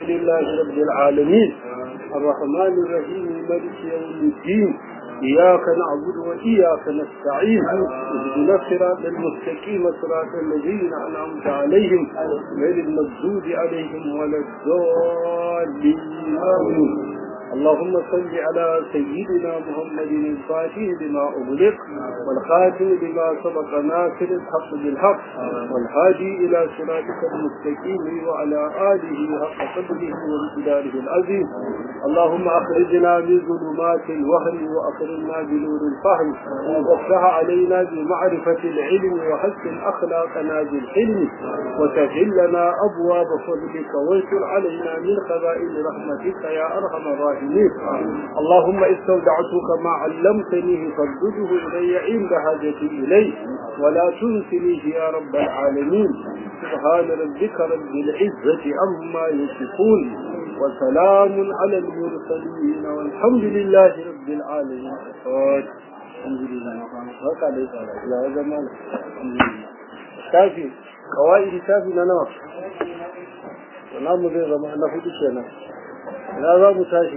لله رب العالمين الرحمن الرحيم مالك يوم الدين إياك نعبد وإياك نستعين اهدنا الصراط المستقيم صراط الذين أنعمت عليهم غير المغضوب عليهم ولا الضالين آمين اللهم صل على سيدنا محمد الفاتح لما أغلق والخاتم لما سبق ناصر الحق بالحق والهادي إلى صراطك المستقيم وعلى آله حق قدره وامتداره العظيم اللهم أخرجنا من ظلمات الوهم وأكرمنا بنور الفهم وافتح علينا بمعرفة العلم وحسن أخلاقنا بالحلم وسهل لنا أبواب فضلك وانشر علينا من خزائن رحمتك يا أرحم الراحمين اللهم استودعتك ما علمتنيه فردده إلي عند حاجتي إليه ولا تنسنيه يا رب العالمين سبحان ربك رب العزة عما يصفون وسلام على المرسلين والحمد لله رب العالمين الحمد لله هكا ليس لا زمان الحمد لله شافي قواعد شافي لنا ونعم زي زمان نفوت الشيء لا za mu tashi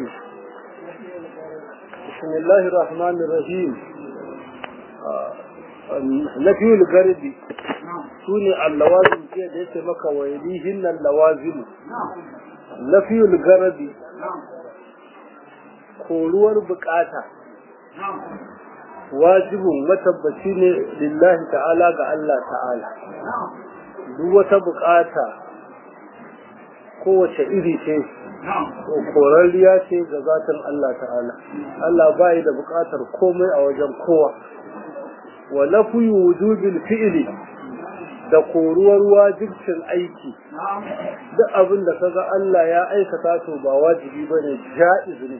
bismillahir rahmanir rahim nafiyul garbi sune allawazim ke da yake maka waylihin allawazim nafiyul garbi koruwar bukata wajibin matabbaci ne lillahi ta'ala ga Allah ta'ala duk wata bukata kowace iri ce korariya ce ga zatin Allah ta'ala Allah bai da bukatar komai a wajen kowa wa nafi wujubil fi'li da koruwar wajibcin aiki duk abin da kaga Allah ya aikata to ba wajibi bane ja'iz ne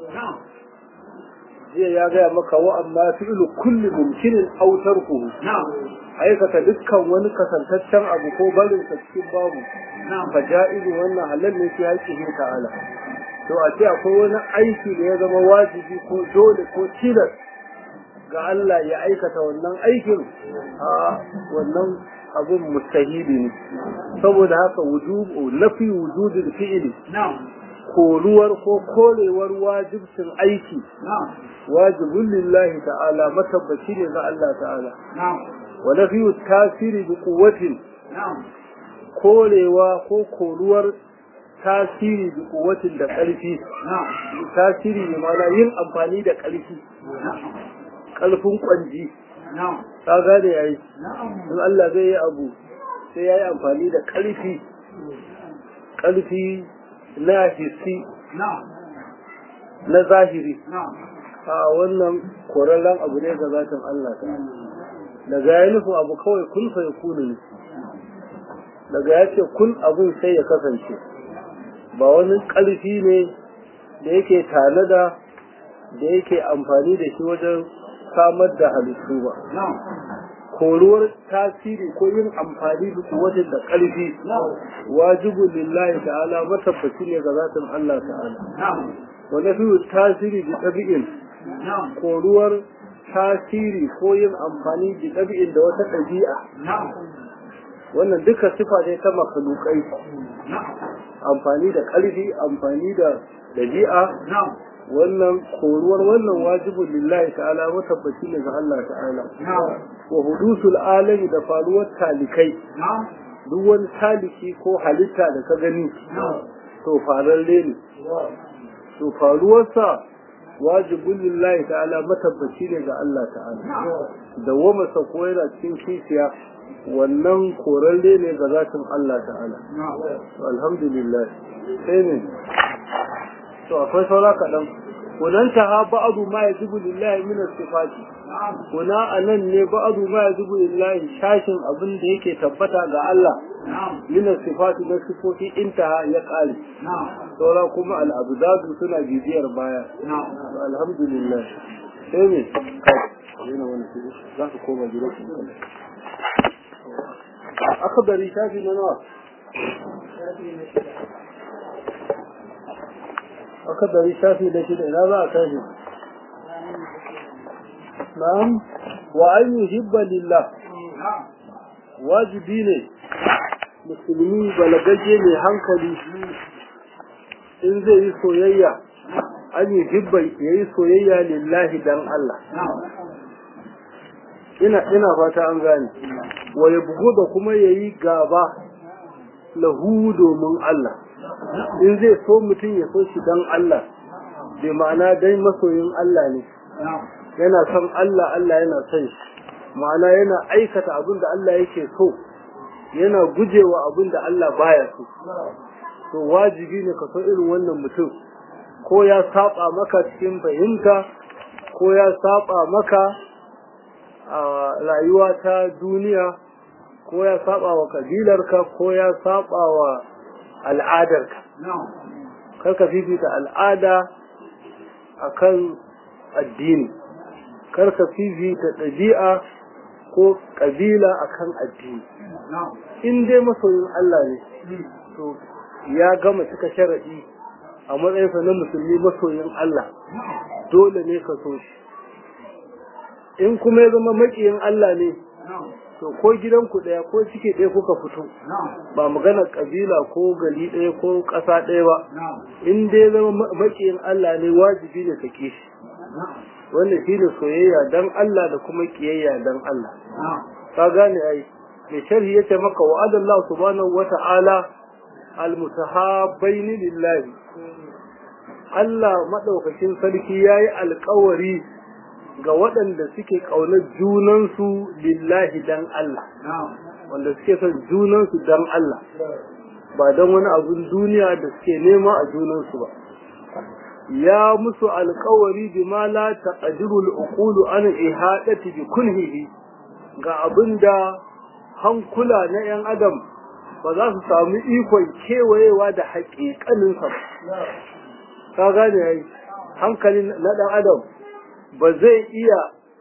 jiya ya gaya maka wa amma fi'lu kulli mumkinin aw tarkuhu aikata dukkan wani kasantaccen abu ko barin sa cikin babu fa ja'izu wannan halal ne fi haƙƙihi ta'ala to a ce akwai wani aiki da ya zama wajibi ko dole ko tilas ga Allah ya aikata wannan aikin a wannan abun mustahili ne saboda haka wujubu nafi wujudul fi'li koruwar ko korewar wajibcin aiki wajibun lillahi ta'ala matabbaci ne ga Allah ta'ala wa nafi tasiri bi quwwatin korewa ko koruwar tasiri da kuwatin da ƙarfi tasiri ne mana yin amfani da ƙarfi ƙarfin ƙwanji ta gane ya yi in Allah zai yi abu sai ya yi amfani da ƙarfi ƙarfi na hissi na zahiri a wannan korarren abu ne ga zatin Allah ta daga ya nufin abu kawai kun fa ya ne daga ya ce kun abin sai ya kasance ba wani ƙarfi ne da yake tanada da yake amfani da shi wajen samar da halittu ba koruwar tasiri ko yin amfani da wajen da ƙarfi wajibun lillahi ta'ala matabbaci ne ga zatin Allah ta'ala wanda fi tasiri da ɗabi'in koruwar tasiri ko yin amfani da ɗabi'in da wata ɗabi'a wannan duka sifa ne ta makalukai amfani da ƙarfi amfani da dabi'a wannan koruwar wannan wajibin lillahi ta'ala matabbaci ne ga Allah ta'ala wa hudusul alami da faruwar talikai duk wani taliki ko halitta da ka gani to fararre ne to faruwarsa wajibin lillahi ta'ala matabbaci ne ga Allah ta'ala da wama sako yana cikin kishiya wannan korarre ne ga zatin Allah ta'ala alhamdulillah sai ne to akwai saura kaɗan kunan ta ha ba'adu ma ya zubu lillahi min sifati kuna anan ne ba'adu ma ya zubu lillahi shashin abin da yake tabbata ga Allah min sifati na sifofi intaha ya kare saura kuma al'abdadu suna bibiyar baya alhamdulillah sai ne za ka koma gida akabari shafi na nawa akabari shafi da shida ina za a tashi na'am wa an yuhibba lillah wajibi ne musulmi balagagge mai hankali in zai yi soyayya an yi hibban ya yi soyayya lillahi dan Allah ina ina fata an gane wa ya bugu da kuma ya yi gaba lahu domin Allah in zai so mutum ya so shi dan Allah bai ma'ana dai masoyin Allah ne yana son Allah Allah yana son shi ma'ana yana aikata abin da Allah yake so yana gujewa abin da Allah baya so to wajibi ne ka so irin wannan mutum ko ya saba maka cikin fahimta ko ya saba maka a rayuwa ta duniya ko ya saba wa kabilarka ko ya saba wa al'adarka karka fifita al'ada akan addini karka fifita ɗabi'a ko ƙabila akan addini in dai masoyin Allah ne to ya gama cika sharaɗi a matsayinsa na musulmi masoyin Allah dole ne ka so shi in kuma ya zama maƙiyin Allah ne to ko gidanku ɗaya ko cike ɗaya kuka fito ba magana ƙabila ko gari ɗaya ko ƙasa ɗaya ba in dai zama maƙiyin Allah ne wajibi ne ka shi wanda shi ne soyayya dan Allah da kuma ƙiyayya dan Allah ka gane ai mai sharhi yace maka wa'adallahu subhanahu wata'ala almutahabbaini lillahi Allah madaukakin sarki yayi alƙawari ga waɗanda suke ƙaunar junansu lillahi dan Allah wanda suke son junansu dan Allah ba don wani abun duniya da suke nema a junansu ba ya musu alƙawari bima la taqdiru al-uqulu an ihadati bi kunhihi ga abinda hankula na 'yan adam ba za su samu ikon kewayewa da haƙiƙaninsa ba. Ka gane ya yi, hankalin na ɗan adam ba zai iya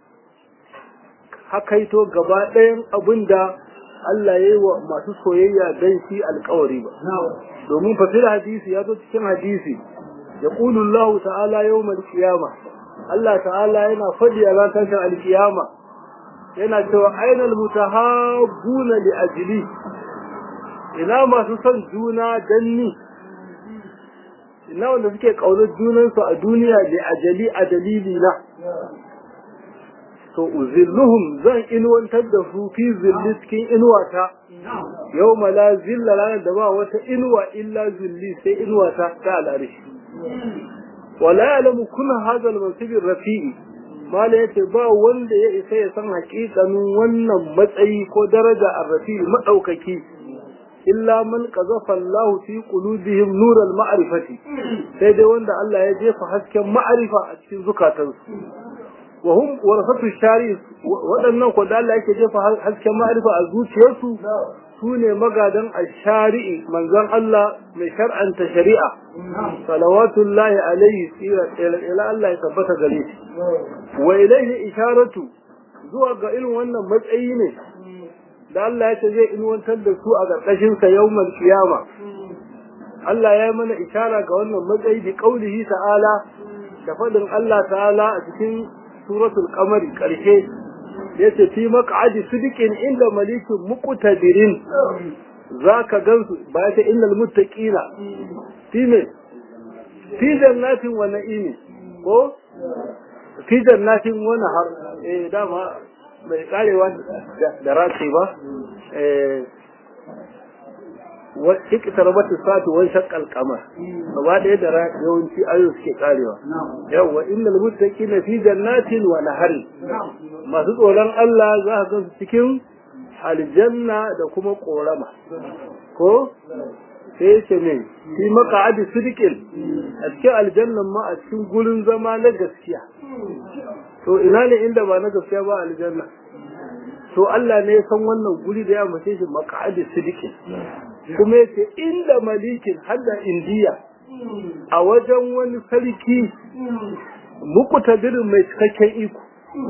hakaito gaba ɗayan abin da Allah ya yi wa masu soyayya don shi alkawari ba. Domin fasir hadisi ya zo cikin hadisi, ya Allah ta'ala yau kiyama Allah ta'ala yana faɗi a ran tashin alkiyama yana cewa ainal mutahabbuna li ajli ina masu son juna dan ni ina wanda suke kaunar junansu a duniya da ajali a dalili na to uzilluhum zan inuwantar da su fi zilli cikin inuwata yau la zilla ranar da ba wata inuwa illa zilli sai inuwata ta al'arishi wala ya'lamu kunna hadha al-mansib rafi'i mala yace ba wanda ya isa ya san hakikanin wannan matsayi ko daraja ar-rafi'i madaukaki illa man qazafa Allah fi qulubihim nur al-ma'rifati sai dai wanda Allah ya jefa hasken ma'arifa a cikin zukatansu wa hum warasatu shari waɗannan ko da Allah yake jefa hasken ma'arifa a zuciyarsu su ne magadan ashari'i manzon Allah mai shar'anta shari'a salawatullahi alaihi tsira ila Allah ya tabbata gare shi wa ilaihi isharatu zuwa ga irin wannan matsayi ne da Allah ya ce zai inuwantar da su a ƙarƙashin sa yawmal qiyama Allah ya yi mana ishara ga wannan matsayi bi qaulihi ta'ala da fadin Allah ta'ala a cikin suratul qamari ƙarshe yace fi maq'adi sidiqin inda malikin muqtadirin zaka gansu ba ta innal muttaqina fi me fi jannatin wa na'imi ko fi jannatin wa nahar eh dama bai karewa da race ba eh wa iqtarabatu sa'atu wa shaqqal qamar gaba ɗaya da yawanci ayo suke karewa yawa innal muttaqina fi jannatin wa nahar masu tsoron Allah za ka gansu cikin aljanna da kuma korama ko sai ce ne fi maq'adi sidqin a cikin aljannan ma a cikin gurin zama na gaskiya to ina ne inda ba na gaskiya ba aljanna to Allah ne ya san wannan guri da ya mace shi maq'adi sidqin kuma yace inda malikin hadda indiya a wajen wani sarki muku tadirin mai cikakken iko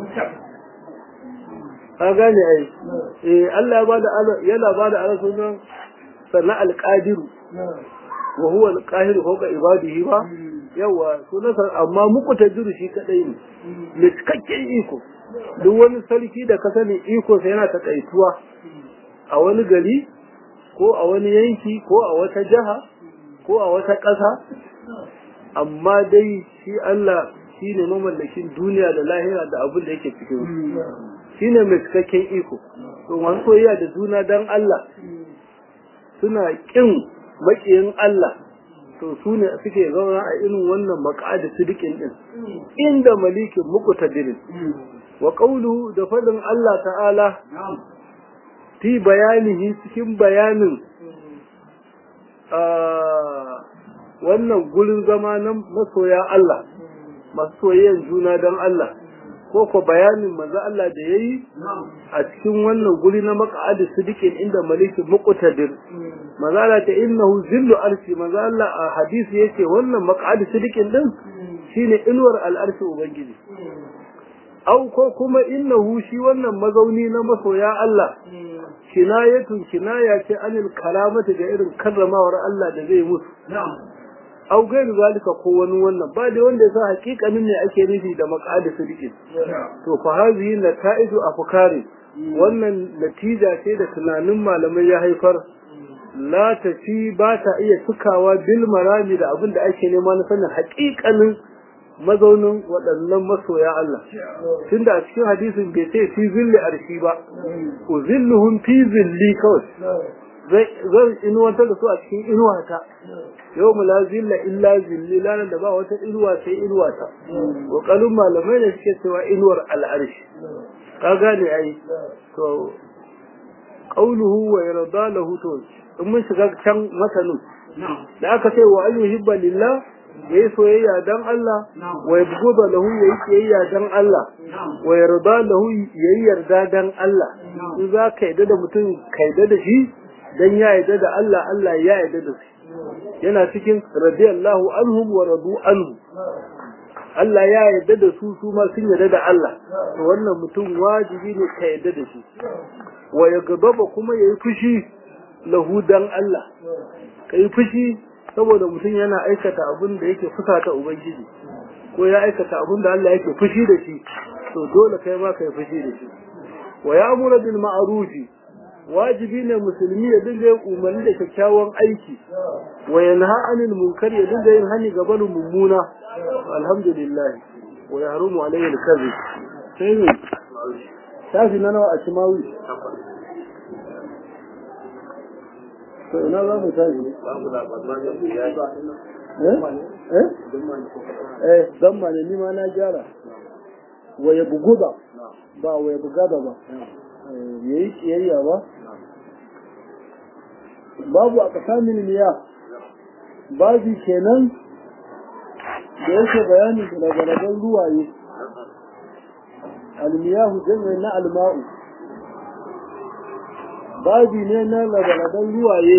ka gane ai eh Allah ya bada yana bada ala sunan sana alqadiru wa huwa alqahiru fawqa ibadihi ba yawa sunan amma muku tadiru shi kadai ne mai cikakken iko duk wani sarki da ka sani iko sai yana takaituwa a wani gari ko a wani yanki ko a wata jiha ko a wata ƙasa amma dai shi Allah shi ne mamallakin duniya da lahira da abin da yake cikin shi ne mai cikakken iko to masu soyayya da juna dan Allah suna kin makiyin Allah to su ne suke zauna a irin wannan maka'ada sidikin din inda malikin muqtadirin wa qawluhu da fadin Allah ta'ala fi bayanihi cikin bayanin wannan gurin zama na masoya Allah masu soyayyan juna don Allah ko ko bayanin manzo Allah da yayi a cikin wannan guri na maq'adi sidiqin inda malikin muqtadir manzo Allah ta innahu zillu arshi manzo Allah a hadisi yake wannan maq'adi sidiqin din shine inuwar al'arshi ubangiji au ko kuma innahu shi wannan mazauni na masoya Allah kinayatun kinaya ce anil karamati ga irin karramawar Allah da zai musu au gairu zalika ko wani wannan ba da wanda yasa hakikanin ne ake nufi da maqadi sidiqin to fa hazihi nataidu afkari wannan natija ce da tunanin malamai ya haifar la tafi ba ta iya sukawa bil marami da abin da ake nema na sanin hakikanin mazaunin waɗannan masoya Allah tunda a cikin hadisin bai ce fi zilli arshi ba uzilluhum fi zilli kawai zan inuwantar da su a cikin inuwata yau mu la zilla illa zilli lanar da ba wata inuwa sai inuwata kokalin malamai ne suke cewa inuwar al'arshi ka gane ai to qauluhu wa yarda lahu to in mun shiga can masanin da aka ce wa ayyuhibba lillah yayi soyayya dan Allah wa yabghudha lahu yayi soyayya dan Allah wa yarda lahu yayi yarda dan Allah in za ka yarda da mutum ka yarda da shi dan ya yarda da Allah Allah ya yarda da shi yana cikin radiyallahu anhum wa radu anhu Allah ya yarda da su su ma sun yarda da Allah to wannan mutum wajibi ne ka yarda da shi wa yaghdaba kuma yayi fushi lahu dan Allah kai fushi saboda mutum yana aikata abin da yake fusata ubangiji ko ya aikata abin da Allah yake fushi da shi to dole kai ma kai fushi da shi wa ya'muru bil ma'rufi wajibi ne musulmi ya dinga yin umarni da kyakkyawan aiki wa yanha anil munkar ya dinga yin hani ga barin mummuna alhamdulillah wa yahrumu alayhi al-kadhib sai ne tafi na nawa a cimawi to ina za mu tafi eh eh dan ma ne ni ma na gyara wa ya buguda ba wa ya bugada ba yayi kiyayya ba babu a kasamin miya babu kenan da yake bayanin garagarabin ruwaye almiyahu jami'in na alma'u babi ne na garagarabin ruwaye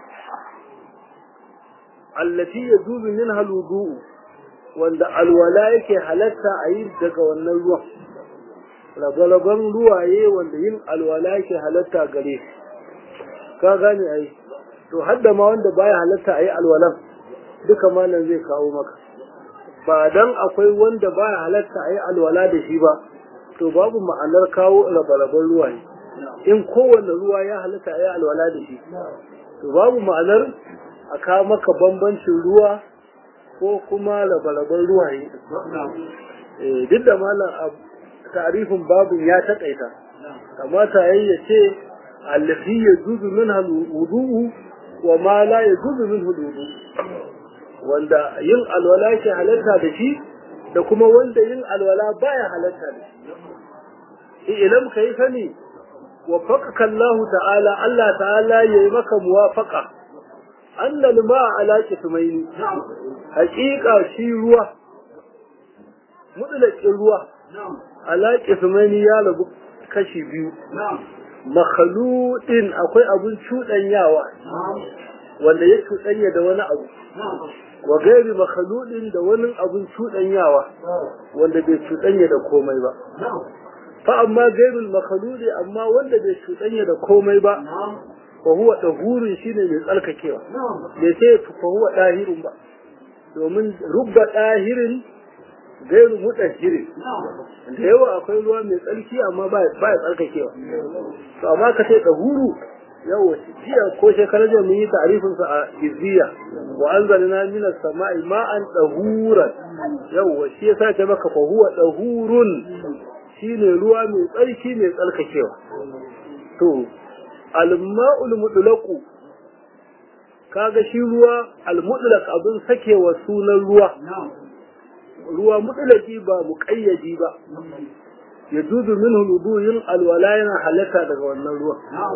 allati ya zubi min haludu wanda alwala yake halatta a yi daga wannan ruwan ragalaban ruwaye wanda yin alwala yake halatta gare ka gane ai to hadda ma wanda baya halatta a yi alwalan duka malam zai kawo maka ba dan akwai wanda baya halatta a yi alwala da shi ba to babu ma'anar kawo ragalaban ruwaye in kowanne ruwa ya halatta a yi alwala da shi to babu ma'anar a kawo maka bambancin ruwa ko kuma ragalaban ruwaye duk da malam tarifin babin ya taƙaita kamata yayi ya ce allafi ya zuzu min wudu'u wa ma la ya zuzu min wudu'u wanda yin alwala ke halatta da shi da kuma wanda yin alwala baya halatta da shi ilam kai sani wa faqaka Allah ta'ala Allah ta'ala yayi maka muwafaqa annal ma'a ala kitmaini haƙiƙa shi ruwa mutlaqin ruwa ala kismani ya rabu kashi biyu makhaludin akwai abun cuɗanyawa wanda ya cuɗanya da wani abu wa gairi makhaludin da wani abun cuɗanyawa wanda bai cuɗanya da komai ba fa amma gairul makhaludi amma wanda bai cuɗanya da komai ba fa huwa dahurin shine mai tsarkakewa bai sai fa huwa dahirun ba domin rubba dahirin gairu mutahhirin da yawa akwai ruwa mai tsarki amma ba ya tsarkakewa to amma ka ce dahuru yawa jiya ko shekarar da mun yi ta'arifin sa a izziya wa anzalna minas sama'i ma'an dahuran yawa shi yasa ta maka fa huwa dahurun shine ruwa mai tsarki mai tsarkakewa to al-ma'ul mutlaqu kaga shi ruwa al-mutlaq abin sakewa sunan ruwa ruwa mutlaqi ba muqayyadi ba yajuzu minhu wudu yin alwala yana halatta daga wannan ruwa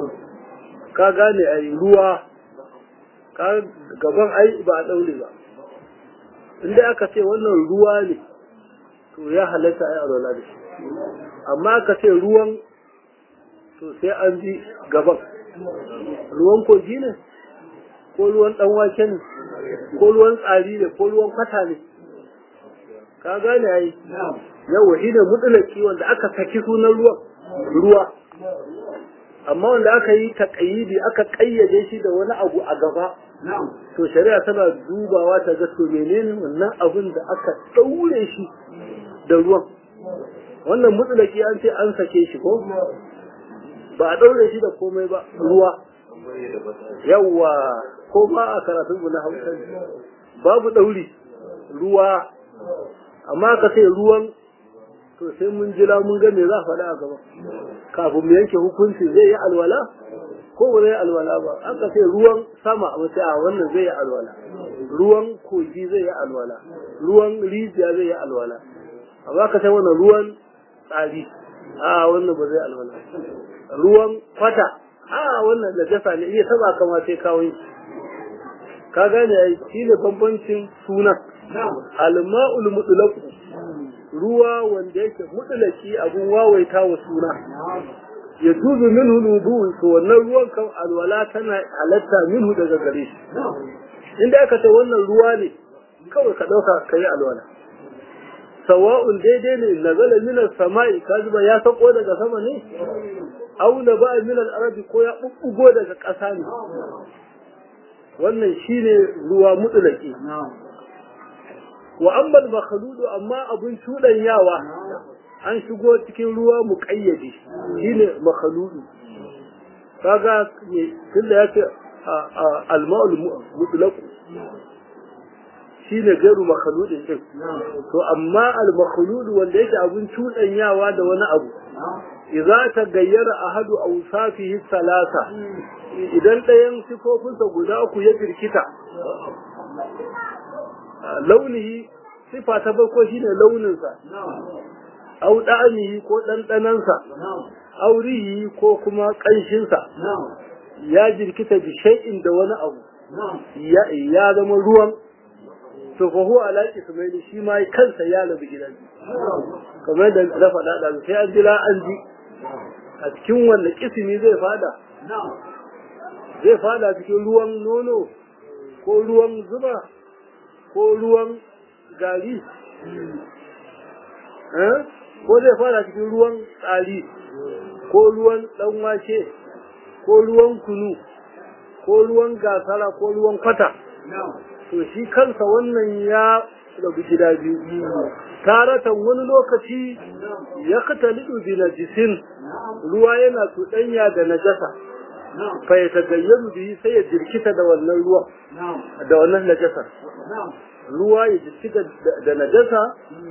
ka gane ai ruwa ka gaban ai ba a daure ba inda aka ce wannan ruwa ne to ya halatta ai alwala da shi amma aka ce ruwan to sai an ji gaban ruwan kogi ne ko ruwan dan wake ne ko ruwan tsari ne ko ruwan kwata ne ka gane ai yawa shi ne mutulaki wanda aka saki sunan ruwan ruwa amma wanda aka yi taƙayyidi aka ƙayyade shi da wani abu a gaba to shari'a tana dubawa ta ga to menene wannan abin da aka ɗaure shi da ruwan wannan mutulaki an ce an sake shi ko ba a ɗaure shi da komai ba ruwa yawa ko ba a karatun na hausa babu ɗauri ruwa amma ka ce ruwan to sai mun jira mun ga me za a faɗa a gaba kafin mu yanke hukunci zai yi alwala ko ba zai alwala ba an ka ce ruwan sama a mace a wannan zai yi alwala ruwan kogi zai yi alwala ruwan rijiya zai yi alwala amma ka ce wannan ruwan tsari a wannan ba zai alwala ruwan kwata a wannan da jasa ne iya taba kama sai kawai ka gane ai shine bambancin sunan alma'ul mutlaq ruwa wanda yake mutlaki abun wawaita wa suna ya tuzu minhu nudu to wannan ruwan kan alwala tana halatta minhu daga gare shi inda aka ce wannan ruwa ne kawai ka dauka kai alwala sawa'un daidai ne nazala minas sama'i kaziba ya sako daga sama ne aw na ba min al-arabi ko ya bubbugo daga ƙasa ne wannan shine ruwa mutlaki wa amma al-makhludu amma abun yawa an shigo cikin ruwa muqayyadi shine makhludu kaga ne tunda yace al-ma'ul mutlaq shine gairu makhludin din to amma al-makhlud wanda yake abun yawa da wani abu idza tagayyara ahadu awsafihi thalatha idan ɗayan sifofinsa guda uku ya birkita launihi sifa ta farko shine launinsa au da'amihi ko ɗanɗanansa aurihi ko kuma ƙanshinsa ya jirkita bi shay'in da wani abu ya zama ruwan to fa huwa ala ismaili shi ma kansa ya labi gidan kamar da na faɗa da sai an jira an ji a cikin wanda kisimi zai fada zai fada cikin ruwan nono ko ruwan zuba ko ruwan gari ko zai fada cikin ruwan tsari ko ruwan ɗanwake ko ruwan kunu ko ruwan gasara ko ruwan kwata to shi kansa wannan ya rabu gida biyu taratan wani lokaci ya katalidu bi najisin ruwa yana tuɗanya da najasa fa ya tagayyaru bihi sai ya jirkita da wannan ruwa da wannan najasa ruwa ya jirkita da najasa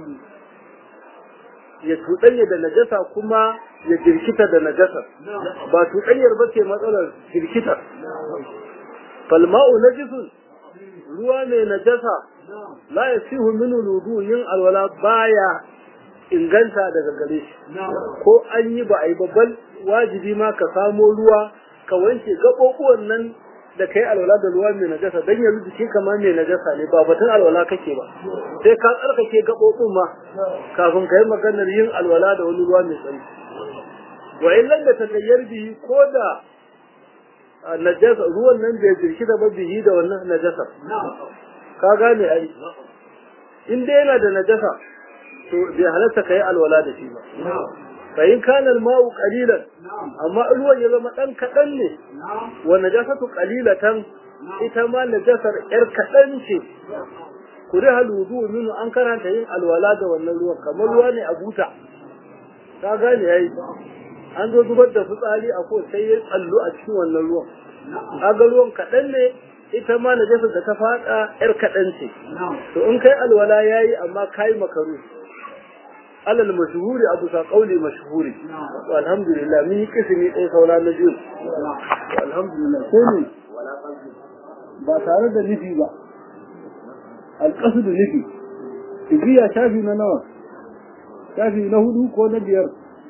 ya tuɗanya da najasa kuma ya jirkita da najasa ba tuɗanyar ba ce matsalar jirkitar falma'u najisun ruwa mai najasa la ya sihu min wudu yin alwala baya inganta daga gare shi ko an yi ba a yi babban wajibi ma ka samo ruwa ka wanke gaɓoɓuwan nan da kai alwala da ruwa mai najasa dan yanzu jikin kamar mai najasa ne ba batun alwala kake ba sai ka tsarkake gaɓoɓin ma kafin ka yi maganar yin alwala da wani ruwa mai tsarki wa illan da tagayyar bihi ko da najasa ruwan nan bai jirki da bihi da wannan najasa ka gane ai in dai yana da najasa to bai halatta kai alwala da shi ba fa in kana al-ma'u qalilan amma ruwan ya zama dan kadan ne wa najasatu qalilatan ita ma najasar yar kadan ce kuri haludu minu an karanta yin alwala da wannan ruwan kamar ruwa ne a buta ka gane yayi an zo zubar da fitsari a ko sai ya tsallu a cikin wannan ruwan kaga ruwan kaɗan ne ita ma najasa da ta faɗa yar kaɗan ce to in kai alwala yayi amma kai makaru alal mashhuri abu sa qauli mashhuri to alhamdulillah mun yi kisimi ɗaya saura na biyu alhamdulillah sai ne ba tare da nufi ba alƙasu da nufi ibiya shafi na nawa shafi na hudu ko na biyar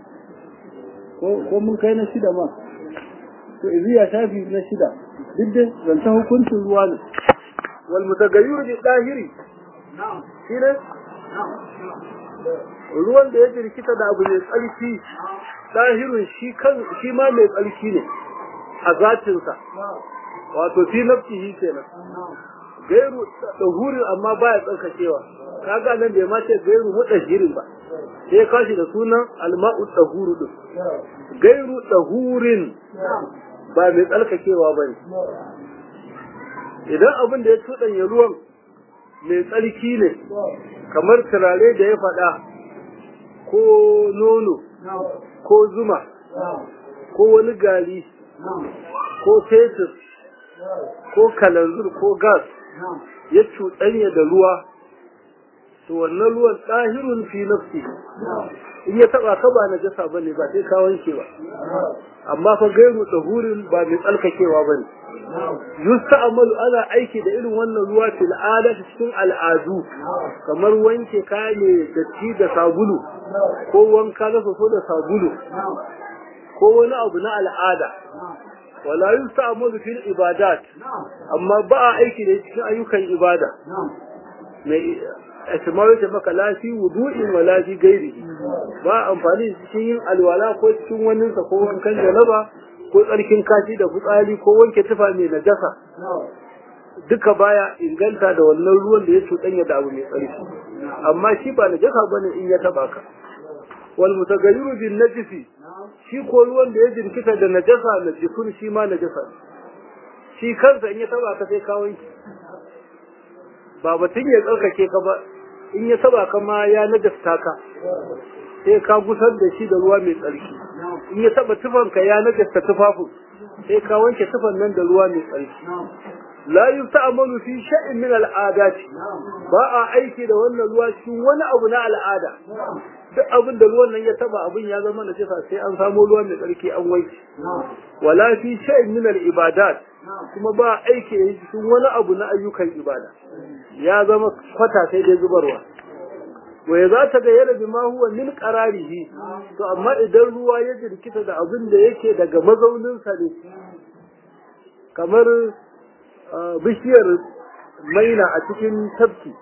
ko mun kai na shida ma to ibiya shafi na shida duk da zancen hukuncin ruwa ne wal mutagayyir bi dahiri shi ne ruwan da ya jirkita da abu mai tsarki dahirun shi kan shi ma mai tsarki ne a zatinsa wato fi nafsihi kenan gairu dahurin amma baya tsarkakewa kaga nan bai ma ce gairu mudahirin ba sai kashi da sunan alma'u dahuru din gairu dahurin ba mai tsarkakewa ba ne idan abin da ya cuɗanya ruwan mai tsarki ne kamar turare da ya faɗa ko nono ko zuma ko wani gari ko fetur ko kalanzur ko gas ya cuɗanya da ruwa to wannan ruwan ɗahirun fi nafsi in ya taɓa ka ba najasa ba ne ba sai ka wanke ba amma fa gairu tsahurin ba mai tsalkakewa ba ne yusta amalu ana aiki da irin wannan ruwa fil adati cikin al'adu kamar wanke kaya ne datti da sabulu ko wanka na soso da sabulu ko wani abu na al'ada wala yusta amalu fil ibadat amma ba a aiki da cikin ayyukan ibada mai asmaru ta maka lafi wudu'in wa lafi gairi ba amfani cikin yin alwala ko cikin waninsa ko wankan janaba ko tsarkin kashi da fitsari ko wanke tufa mai najasa duka baya inganta da wannan ruwan da ya cuɗanya da abu mai tsarki amma shi ba najasa bane in ya taba ka wal mutagayyiru bin najisi shi ko ruwan da ya jinkita da najasa najisun shi ma najasa shi kansa in ya taba ka sai ka wanke ba batun ya tsarkake ka ba in ya taba ka ma ya najasta ka sai ka gusar da shi da ruwa mai tsarki in ya taba tufanka ya najasta tufafin sai ka wanke tufan nan da ruwa mai tsarki la yusta'malu fi shay'in min al'adat ba a aiki da wannan ruwa cikin wani abu na al'ada duk abin da ruwan nan ya taba abin ya zama na cefa sai an samo ruwa mai tsarki an wanke wala fi shay'in min al'ibadat kuma ba aiki da cikin wani abu na ayyukan ibada ya zama kwata sai dai zubarwa wai za ta ga yana bima huwa min qararihi to amma idan ruwa ya jirkita da abin da yake daga mazauninsa ne kamar bishiyar maina a cikin tafki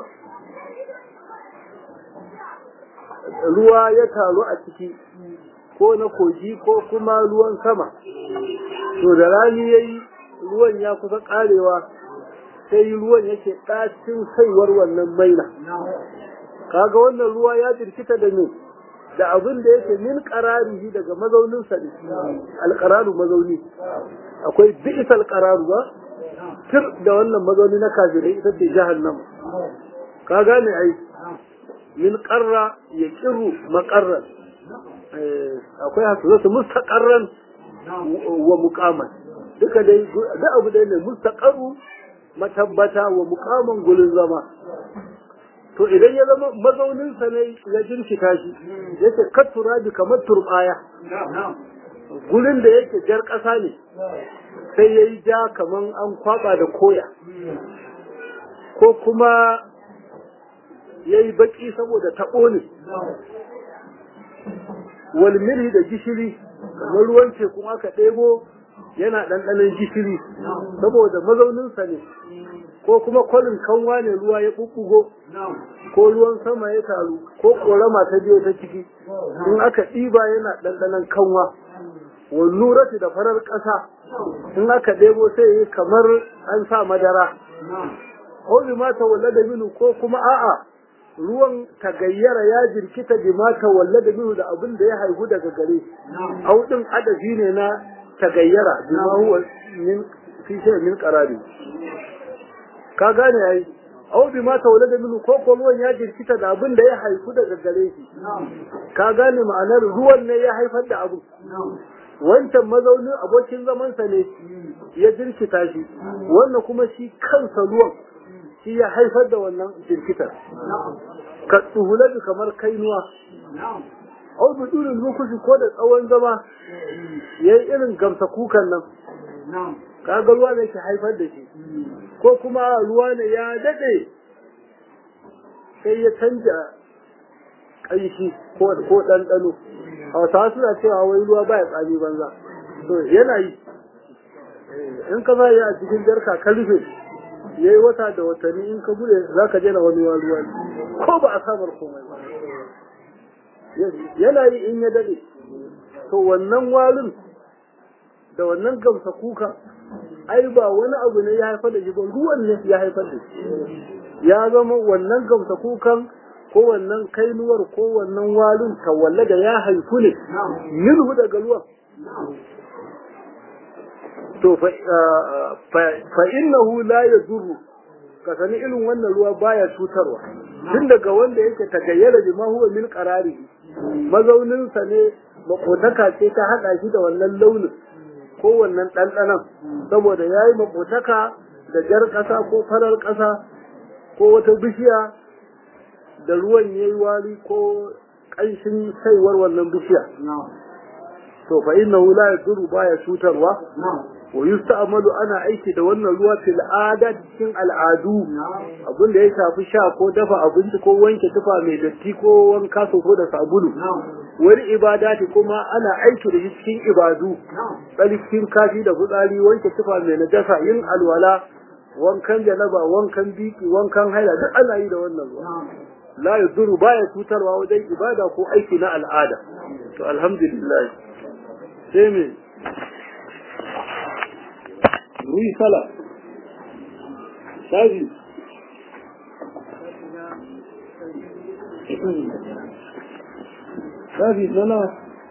ruwa ya taru a ciki ko na kogi ko kuma ruwan sama to da rani yayi ruwan ya kusa karewa sai ruwan yake ɗacin saiwar wannan maina kaga wannan ruwa ya jirkita da ne da abin da yake min qararihi daga mazaunin sa ne alqararu mazauni akwai bi'sal qararu ba tir da wannan mazauni na kafirai ita ce jahannama ka gane ai min qarra yaqiru maqarran akwai hasu mustaqarran wa muqaman duka dai da abu da ne mustaqarru matabbata wa muqaman gulin zama to idan ya zama mazauninsa ne ya jirkita shi yake kattura bi kamar turbaya gurin da yake jar ƙasa ne sai ya yi ja kamar an kwaba da koya ko kuma ya yi baƙi saboda taɓo ne walmiri da gishiri kamar ruwan teku aka ɗebo yana ɗanɗanon gishiri saboda mazauninsa ne ko kuma kwalin kanwa ne ruwa ya ɓuɓɓugo ko ruwan sama ya taru ko ƙorama ta biyo ta ciki in aka ɗiba yana ɗanɗanon kanwa wallurati da farar ƙasa in aka ɗebo sai yi kamar an sa madara ko bi mata walla da minu ko kuma a'a ruwan tagayyara ya jirkita bi mata walla da minu da abin da ya haihu daga gare au din adafi ne na tagayyara bima huwa min fi shay min qarari ka gane ai aw bi ma tawlada minhu ko ko ruwan ya jirkita da abin da ya haifu daga gare shi ka gane ma'anar ruwan ne ya haifar da abu wancan mazaunin abokin zamansa ne ya jirkita shi wannan kuma shi kansa ruwan shi ya haifar da wannan jirkitar ka tsuhulabi kamar kainuwa au bi durin lokaci ko da tsawon zama ya yi irin gamsa kukan nan kaga ruwa ne ke haifar da shi ko kuma ruwa ne ya daɗe sai ya canja ƙanshi ko ɗanɗano hausawa suna cewa wai ruwa baya tsami banza to yana yi in ka yi a cikin jarka ka rufe ya yi wata da watanni in ka bude za ka jena wani ruwa ko ba a samar komai ba yana yi in ya daɗe to wannan walin da wannan gamsa kuka ai ba wani abu ne ya haifar da shi ba ruwan ne ya haifar da shi ya zama wannan gamsa kukan ko wannan kainuwar ko wannan walin kawalle da ya haifu ne minhu daga ruwan to fa innahu la yadurru ka sani irin wannan ruwa baya cutarwa tun daga wanda yake tagayyara bi ma huwa min qarari mazaunin sa ne makotaka ce ta hada shi da wannan launin ko wannan ɗanɗanon saboda yayi makotaka da jar ƙasa ko farar ƙasa ko wata bishiya da ruwan yayi wari ko ƙanshin saiwar wannan bishiya to fa innahu la yadurru baya cutarwa wa yusta'malu ana aiki da wannan ruwa fil adat cikin al'adu abin da ya shafi sha ko dafa abinci ko wanke tufa mai datti ko wanka ko da sabulu wani ibadati kuma ana aiki da shi cikin ibadu tsarkin kashi da fitsari wanke tufa mai najasa yin alwala wankan janaba wankan biki wankan haila duk ana yi da wannan ruwa la yaduru baya cutarwa wajen ibada ko aiki na al'ada to alhamdulillah sai me ruyi sala shafi shafi sana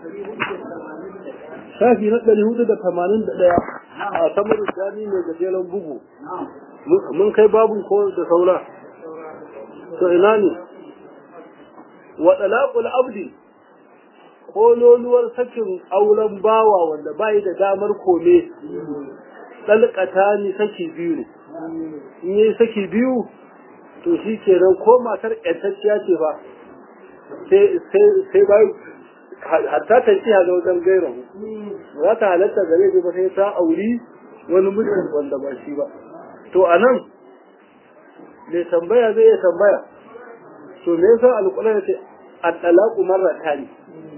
shafi na ɗari hudu da tamanin da ɗaya a samar jami mai gajeren bugu mun kai babun ko da saura to ina ne wa ɗalaƙul abdi kololuwar sakin auren bawa wanda bai da damar kome ɗalƙata ni saki biyu ne in yi saki biyu to shi ke nan ko matar ƴantacciya ce ba sai bai hatta ta ci haga wajen gaira za ta halatta gare ba sai ta auri wani mutum wanda ba shi ba to a nan mai tambaya zai iya tambaya to me yasa alƙular ce a talaku marrata ne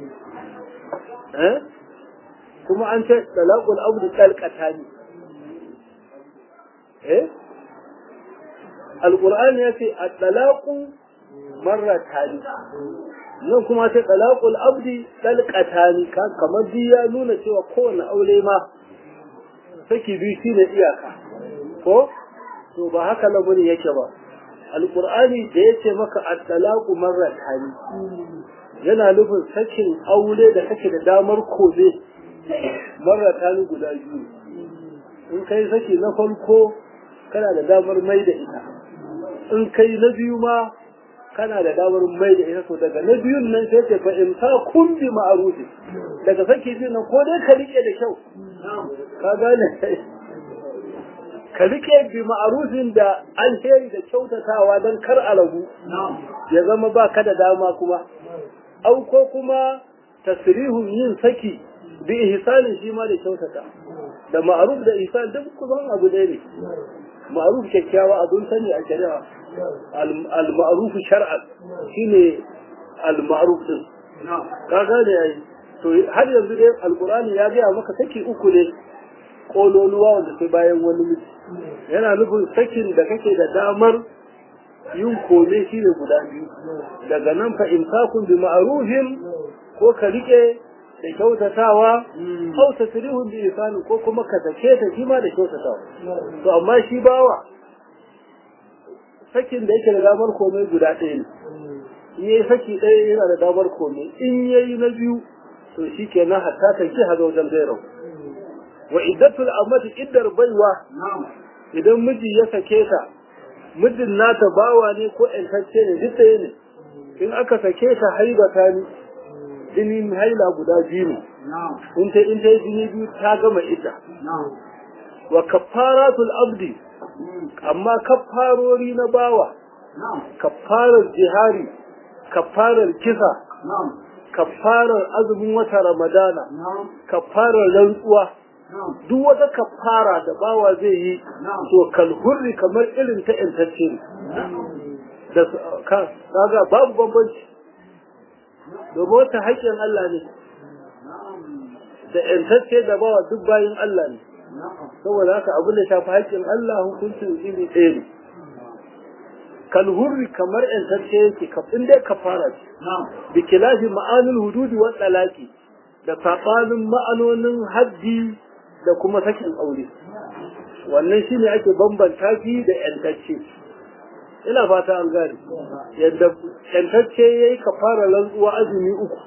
kuma an ce talaqul abdu talqata ne eh alqur'ani yace at-talaqu marratan nan kuma sai talaqul abdi talqatan kamar bi ya nuna cewa kowane aure ma saki bi shine iyaka ko to ba haka lamarin yake ba alqur'ani da yace maka at-talaqu marratan yana nufin sakin aure da kake da damar kobe marratan guda biyu in kai saki na farko kana da damar mai da ita in kai na biyu ma kana da damar mai da ita to daga na biyun nan sai ce fa in ta kun bi ma'arufi daga saki biyu nan ko dai ka rike da kyau ka gane ka rike bi ma'arufin da alheri da kyautatawa don kar a ragu ya zama ba ka da dama kuma au ko kuma tasrihun yin saki bi ihsanin shi ma da kyautata da ma'aruf da ihsan duk kusan abu ɗaya ne ma'aruf kyakkyawa abun sani a shari'a al-ma'ruf shar'an shine al-ma'ruf din ka gane yayi to har yanzu dai alqur'ani ya ga maka saki uku ne kololuwa wanda sai bayan wani miji yana nufin sakin da kake da damar yin kome shi ne guda biyu daga nan fa imsakun bi ma'rufin ko ka rike da kyautatawa au tasrihun bi ihsani ko kuma ka sake ta shi ma da kyautatawa to amma shi bawa sakin da yake da damar komai guda ɗaya ne in yayi saki ɗaya yana da damar komai in yayi na biyu to shi kenan hatta ta ki hazo wajen gairau wa iddatul amati iddar baiwa idan miji ya sake ta muddin nata bawa ne ko ƴantacce ne duk ɗaya ne in aka sake ta haibata ni jinin haila guda biyu ne in ta in ta yi jini biyu ta gama ita wa kaffaratul abdi amma kaffarori na bawa kaffarar jihari kaffarar kisa kaffarar azumin wata ramadana kaffarar rantsuwa duk wata kaffara da bawa zai yi to kalhurri kamar irin ta intacce ne da kaga babu bambanci domin wata haƙƙin Allah ne da intacce da bawa duk bayin Allah ne saboda haka abin da shafi haƙƙin Allah hukuncin iri ɗaya ne kalhurri kamar intacce yake kafin dai kafara ce bi kilafi ma'anul hududi wa talaqi da sabanin ma'anonin haddi da kuma sakin aure wannan shine ake bambanta shi da yantacce ina fata an gane yadda yantacce yayi kafara rantsuwa azumi uku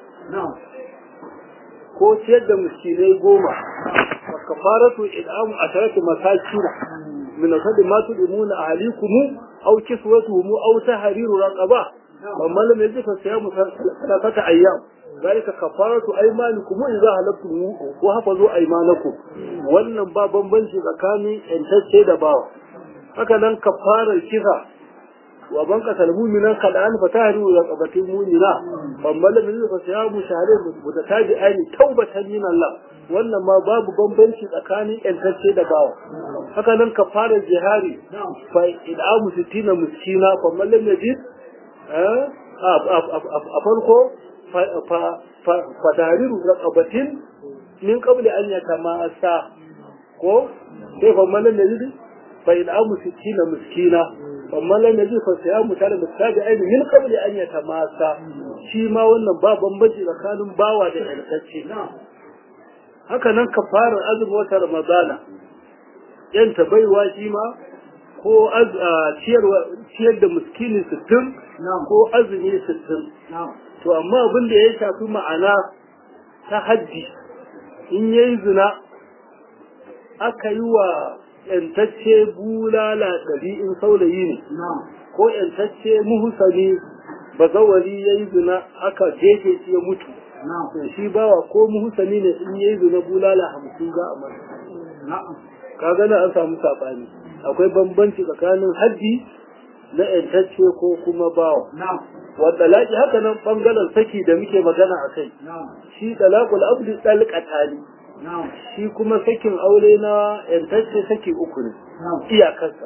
ko ciyar da miskinai goma wa kafaratu id'amu asharatu masakina min asadi ma tudimuna ahlikum aw kiswatuhum aw tahriru raqaba amma lam yajid fa siyamu thalathata ayyam ذلك كفارة أيمانكم إذا هلبتم وحفظوا أيمانكم wannan ba bambanci tsakanin ‘yantacce da bawa haka nan kafarar kisa wa ban kasar mumina kaɗan fa ta haru da ƙabatin mumina bambala min fa sai mu shahare muta taji aini taubatan min Allah wannan ma babu bambanci tsakanin ‘yantacce da bawa haka nan kafarar jihari fa id'amu sittina miskina fa mallam yajid a farko fatariru raqabatin min qabli an yatamassa ko sai fa malan da yidi fa in amu sikina miskina fa malan da fa sai amu tare da tabi aini min qabli an yatamassa shi ma wannan ba bambanci tsakanin bawa da alƙacce haka nan kafarar azumi wata ramadana yanta baiwa shi ma ko ciyar da miskini sittin ko azumi sittin to amma abin da ya shafi ma'ana ta hajji in ya yi zina aka yi wa ‘yantacce bulala ɗari in saurayi ne ko ‘yantacce muhusani bazawari ya yi zina aka jefe shi ya mutu to shi bawa ko muhusani ne in ya yi zina bulala hamsin za a masa ka gana an samu saɓani akwai bambanci tsakanin hajji na ‘yantacce ko kuma bawa wa talaki haka nan bangaren saki da muke magana a kai shi talaqul abdi talqatani shi kuma sakin aure na yantacce saki uku ne iyakarsa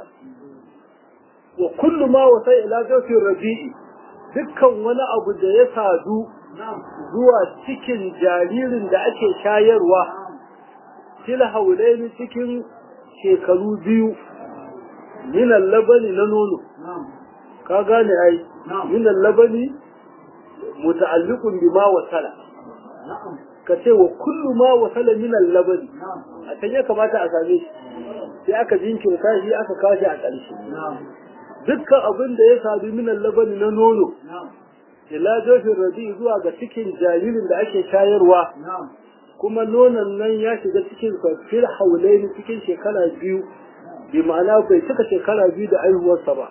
wa kullu ma wasa ila zawfin rabi'i dukkan wani abu da ya sadu zuwa cikin jaririn da ake shayarwa fil haulaini cikin shekaru biyu minan labani na nono ka gane ai min labani muta'alliqun bima wasala ka ce wa kullu ma wasala min labani a can ya kamata a same shi sai aka jinkirta shi aka kashi a ƙarshe dukkan abin da ya sadu min labani na nono ila jofin rabi zuwa ga cikin jaririn da ake shayarwa kuma nonon nan ya shiga cikin fil haulaini cikin shekara biyu bi ma'ana bai cika shekara biyu da aihuwarsa ba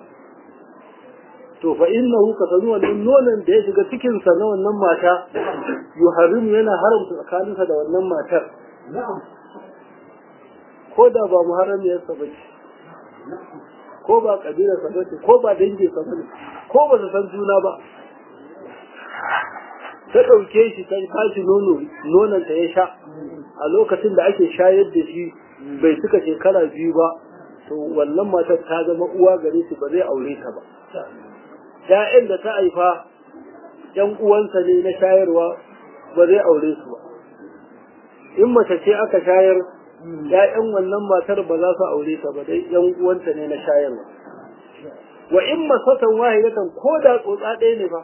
to fa innahu ka sanu wannan nonon da ya shiga cikin sa na wannan mata yuharimu yana haramta tsakaninsa da wannan matar ko da ba muharramiyar sa bace ko ba kabilar sa bace ko ba dangin sa bace ko ba su san juna ba ta ɗauke shi ta kashi nono nonon ta ya sha a lokacin da ake shayar da shi bai suka shekara biyu ba to wannan matar ta zama uwa gare shi ba zai aure ta ba ‘ya'yan da ta haifa ‘yan uwansa ne na shayarwa ba zai aure su ba in mace ce aka shayar ‘ya'yan wannan matar ba za su aure ta ba dai ‘yan uwanta ne na shayarwa wa in masatan wahidatan ko da tsotsa ɗaya ne ba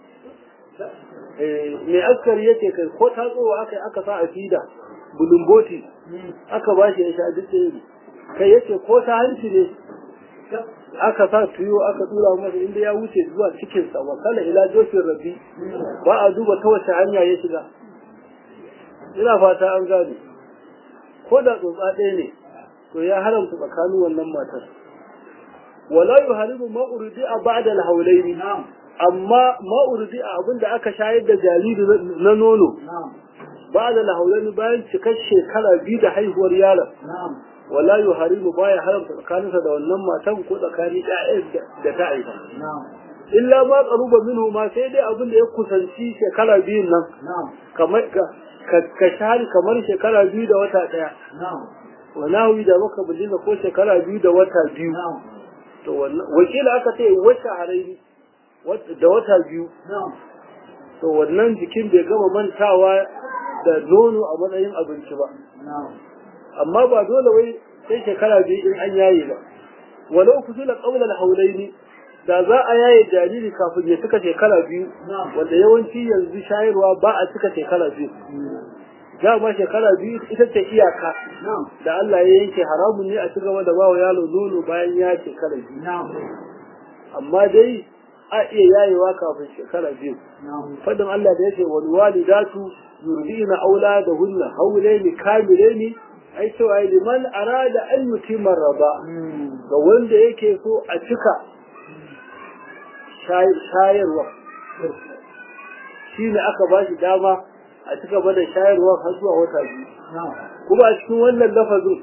mai askari yake kai ko ta tsowa aka aka sa a fida bulumboti aka ba shi ya sha duk ɗaya ne kai yace ko ta hanci ne aka sa tuyo aka tura masa inda ya wuce zuwa cikinsa wa kala ila jofin rabbi ba a duba ta wace hanya ya shiga ina fata an gane ko da tsotsa ɗaya ne to ya haramta tsakanin wannan matar wala yuharimu ma urdi'a ba'da al-hawlaini amma ma urdi'a abinda aka shayar da jariri na nono ba'da al-hawlaini bayan cikar shekara biyu da haihuwar yaron wala yuharimu baya haramta tsakaninsa da wannan matan ko tsakanin ƴaƴan da ta haifa illa ma qaruba minhu ma sai dai abin da ya kusanci shekara biyun nan kamar ka shahari kamar shekara biyu da wata ɗaya wa nahwi da maka bulina ko shekara biyu da wata biyu to wannan wakila aka ce wata haraini da wata biyu to wannan jikin bai gama mantawa da nono a matsayin abinci ba amma ba dole wai sai shekara biyu in an yaye ba walau kusula qawla al-hawlaini da za a yaye jariri kafin ya cika shekara biyu wanda yawanci yanzu shayarwa ba a cika shekara biyu dama shekara biyu ita ce iyaka da Allah ya yanke haramun ne a ci gaba da bawa yaro nono bayan ya shekara biyu amma dai a iya yayewa kafin shekara biyu fadin Allah da yake wal walidatu yurdina auladahunna hawlaini kamilaini ai cewa liman arada an yutima raba ga wanda yake so a cika shayarwa shi ne aka ba shi dama a cika bada shayarwa har zuwa wata biyu kuma a cikin wannan lafazin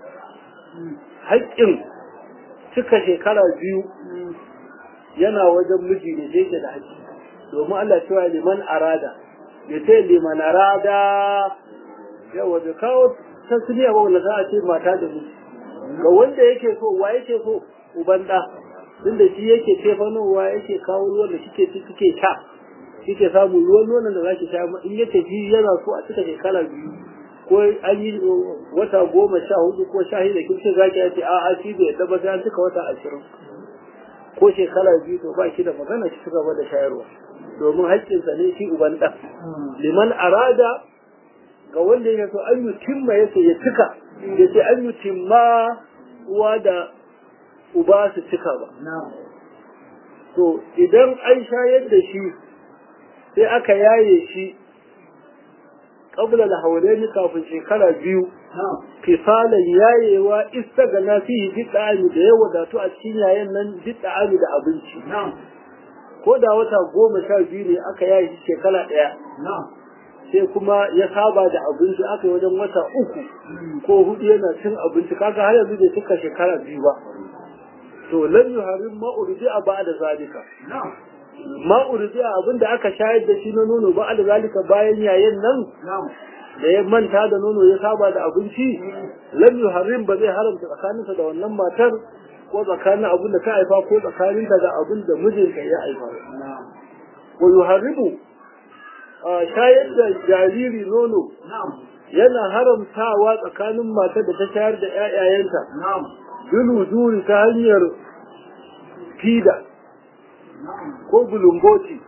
haƙƙin cika shekara biyu yana wajen miji ne da yake da haƙƙi domin Allah cewa liman arada ya ce liman arada yawa da kawo tasiriya ba wanda za a ce mata da miji ga wanda yake so wa yake so uban ɗa tunda shi yake tefanowa yake kawo ruwan da shike ci suke sha shike samu ruwan nonon da zaki sha in ya tafi yana so a cika shekara biyu ko an yi wata goma sha hudu ko sha shida kin ce zaki yace a a shi bai yadda ba sai an cika wata ashirin ko shekara biyu to ba shi da magana shi ci gaba da shayarwa domin haƙƙinsa ne shi uban ɗan liman arada ga wanda ya so an yi timma yace ya cika ya ce an yi timma uwa da uba su cika ba. To idan an shayar da shi sai aka yaye shi ƙabla da haure kafin shekara biyu fisalan yayewa ista ga nafihi jiɗa'ami da ya wadatu a cikin yayin nan jiɗa'ami da abinci. Ko da wata goma sha biyu ne aka yaye shi shekara ɗaya. sai kuma ya saba da abinci aka yi wajen wata uku ko hudu yana cin abinci kaga har yanzu bai cika shekara biyu ba to lam yuharim ma urdi'a ba'da zalika ma urdi'a abinda aka shayar da shi na nono ba'da zalika bayan yayin nan da ya manta da nono ya saba da abinci lam yuharim ba zai haramta tsakaninsa da wannan matar ko tsakanin abin da ta haifa ko tsakaninta da abin da mijinta ya haifa wa yuharimu shayar da jariri nono yana haramtawa tsakanin matar da ta shayar da ‘ya'yayenta bilujuri ta hanyar fida ko bulumboti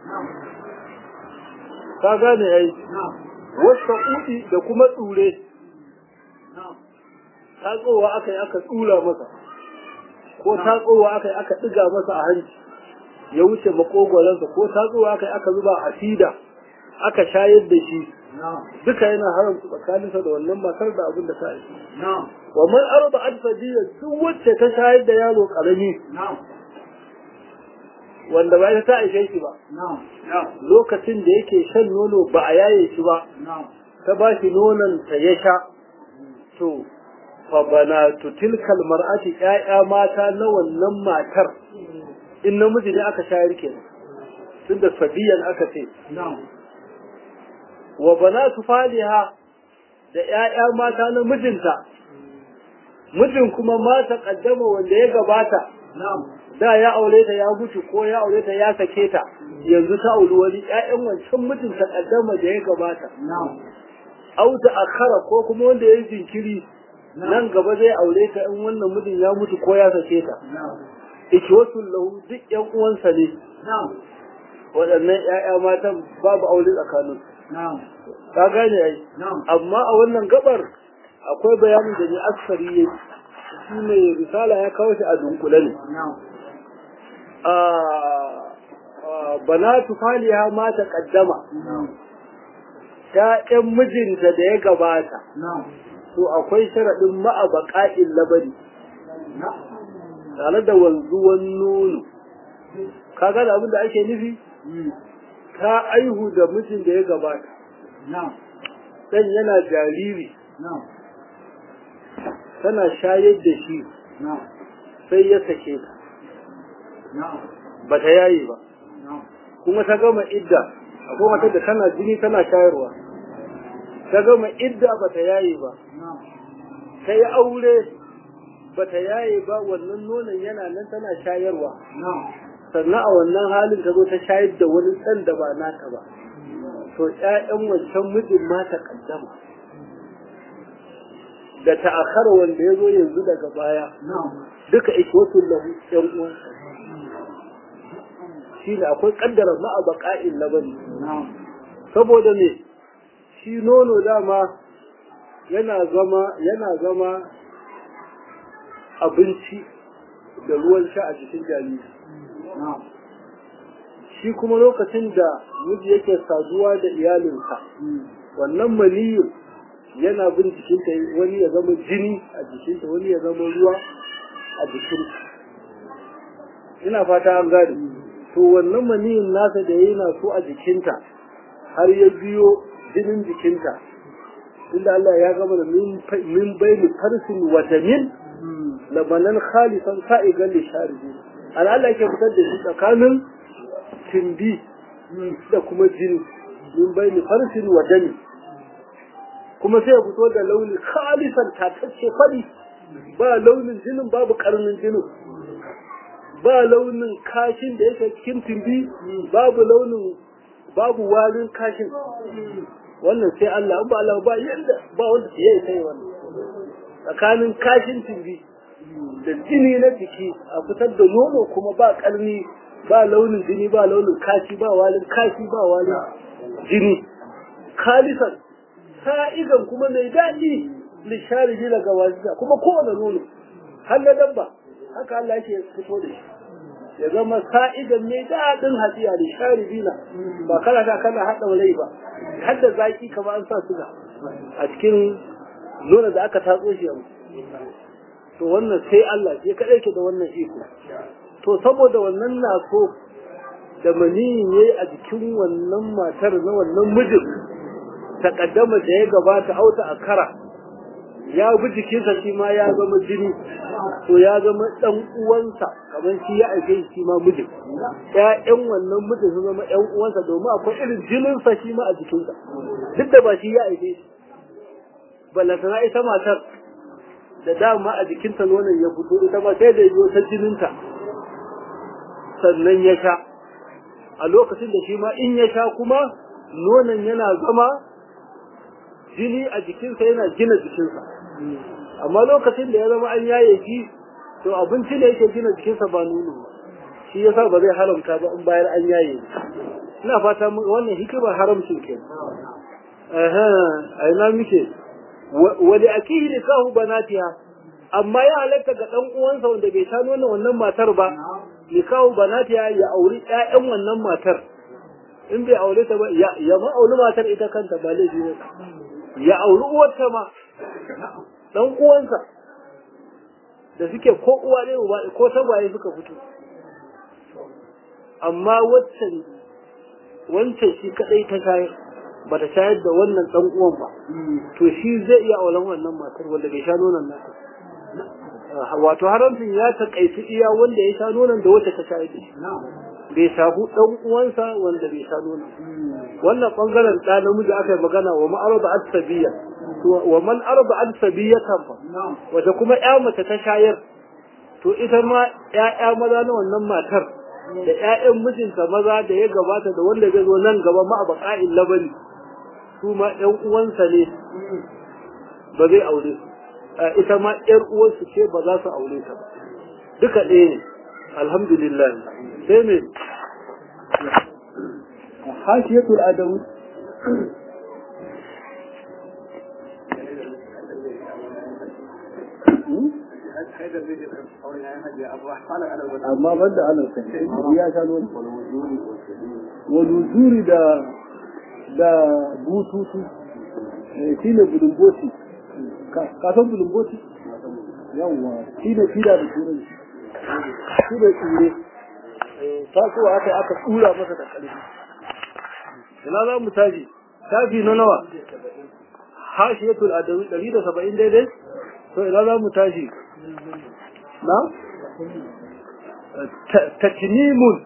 ka gane ya yi wasta kuɗi da kuma tsure tatsowa aka yi aka tsura masa ko tatsowa aka yi aka ɗiga masa a hanci ya wuce makogwaransa ko tatsowa aka yi aka zuba a fida aka shayar da shi duka yana haramta tsakaninsa da wannan matar da abin da ta yi. Wa man arba adfadiyya duk wacce ta shayar da yaro karami wanda ba ta aishe shi ba. Lokacin da yake shan nono ba a yaye shi ba, ta ba shi nonon ta ya sha. To, fa bana tutilkal mar'ati ƴaƴa mata na wannan matar in namiji ne aka shayar kenan. Tunda fadiyan aka ce. wa banatu faliha da ƴaƴa mata na mijinta mijin kuma mata kaddama wanda ya gabata da ya aure ta ya mutu ko ya aure ta ya sake ta yanzu ta auri wani ƴaƴan wancan mijin ta kaddama da ya gabata au ta akhara ko kuma wanda ya yi jinkiri nan gaba zai aure ta in wannan mijin ya mutu ko ya sake ta ikiwatul lahu duk ƴan uwansa ne waɗannan ƴaƴa matan babu aure tsakaninsu ka gane ai amma a wannan gabar akwai bayanin da ni aksari ya shi ne risala ya kawo shi a dunkule ne banatu faliha ma ta kaddama ƴaƴan mijinta da ya gabata to akwai sharaɗin ma'abaqa'il labari tare da wanzuwan nono kaga da abin da ake nufi ta aihu da mijin da ya gabata dan yana jariri tana shayar da shi sai ya sake ta ba ta yayi ba kuma ta gama idda akwai matar da tana jini tana shayarwa ta gama idda ba ta yayi ba ta yi aure ba ta yaye ba wannan nonon yana nan tana shayarwa sannan a wannan halin ta zo ta shayar da wani ɗan da ba nata ba to ƴaƴan wancan mijin ma ta kaddama da ta'akhara wanda ya zo yanzu daga baya duka ikwatul lahu ƴan uwansa shi ne akwai kaddara ma'a baƙa'in labari saboda me shi nono dama yana zama yana zama abinci da ruwan sha a jikin jariri shi kuma lokacin da miji yake saduwa da iyalinsa wannan maniyin yana bin jikinta wani ya zama jini a jikinta wani ya zama ruwa a jikinta ina fata an gane to wannan maniyin nasa da yana so a jikinta har ya biyo jinin jikinta inda Allah ya gama da min bayni farsin wa damin labanan khalisan sa'igan lisharibi an Allah yake fitar da shi tsakanin timbi da kuma jini min bayni farsin wa dami kuma sai ya fito da launi khalisan tatacce fari ba launin jinin babu karnin jinin ba launin kashin da yake cikin timbi babu launin babu walin kashin wannan sai Allah ba Allah ba yanda ba wanda ya yi sai wannan tsakanin kashin timbi da jini na jiki a fitar da nono kuma ba karni ba launin jini ba launin kashi ba walin kashi ba walin jini khalisan sa'igan kuma mai daɗi lishari bila ga wajiza kuma kowane nono har na dabba haka Allah yake fito da shi ya zama sa'idan mai daɗin hadiya lishari bila ba kana ka kana haɗa rai ba har da zaki kamar an sa suga a cikin nono da aka tatso shi yanzu to wannan sai Allah sai kaɗai ke da wannan iko to saboda wannan na so da maniyin yayi a jikin wannan matar na wannan mijin takaddama da ya gabata auta a kara ya bi jikinsa shi ma ya zama jini to ya zama dan uwansa kamar shi ya aike shi ma mijin ƴaƴan wannan mijin sun zama ƴan uwansa domin akwai irin jininsa shi ma a jikinsa duk da ba shi ya aike shi ballatana ita matar da dama a jikinta nonon ya fito ita ma sai da yiwu ta jininta sannan ya sha a lokacin da shi ma in ya sha kuma nonon yana zama jini a jikinsa yana gina jikinsa amma lokacin da ya zama an yaye shi to abinci ne yake gina jikinsa ba nono ba shi yasa ba zai haramta ba in bayar an yaye ina fata wannan hikimar haramcin ke a ina muke wali akihi nikahu banatiha amma ya halatta ga dan uwansa wanda bai sha nonon wannan matar ba nikahu banatiha ya auri ƴaƴan wannan matar in bai aure ta ba ya ma auri matar ita kanta ba laifi ne ya auri uwarta ma dan uwansa da suke ko uwa ne uba ko tagwaye suka fito amma waccan wancan shi kadai ta shayar ba ta shayar da wannan dan uwan ba to shi zai iya auren wannan matar wanda bai sha nonon nata wato haramcin ya takaitu iya wanda ya sha nonon da wacce ta shayar da shi bai shafu dan uwansa wanda bai sha nonon wannan bangaren da namiji aka yi magana wa ma'arada at-sabiyya wa man arada at-sabiyatan fa wata kuma ƴa mace ta shayar to ita ma ƴaƴa maza na wannan matar da ƴaƴan mijinta maza da ya gabata da wanda zai zo nan gaba ma abaqa'il labari su ma ƴan uwansa ne ba zai aure ita ma ƴar uwansu ce ba za su aure ta ba duka ɗaya ne alhamdulillah sai me hashiyatul adawi amma ban da ana sai ya sha nuna waluzuri da da bututu shi ne bulumboti ka san bulumboti yawwa shi ne fida da turanci shi ne tsire tasowa aka aka tsura masa da ƙarfi ina za mu tashi tafi na nawa hashiyatul adawi ɗari da saba'in daidai to ina za mu tashi na tatimimun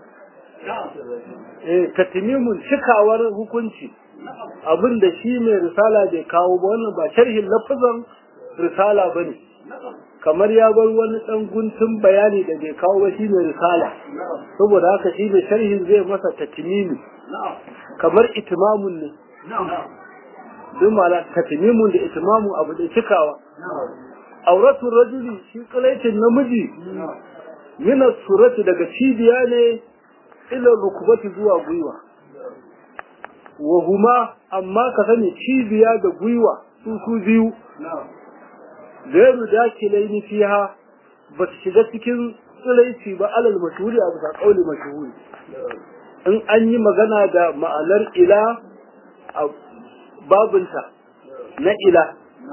tatimimun cikawar hukunci abin da shi mai risala bai kawo ba wannan ba sharhin lafazan risala ba ne kamar ya bar wani ɗan guntun bayani da bai kawo ba shi mai risala saboda haka shi mai sharhin zai masa tatimimi kamar itimamun ne duk mala tatimimun da itimamun abu da cikawa auratu rajuli shi kalaicin namiji mina surati daga cibiya ne ila rukubati zuwa gwiwa wa huma amma ka sani cibiya da gwiwa su su biyu gairu dakilai ni fiha ba su shiga cikin tsiraici ba alal mashhuri a bisa kauli mashhuri in an yi magana da ma'anar ila a babinta na ila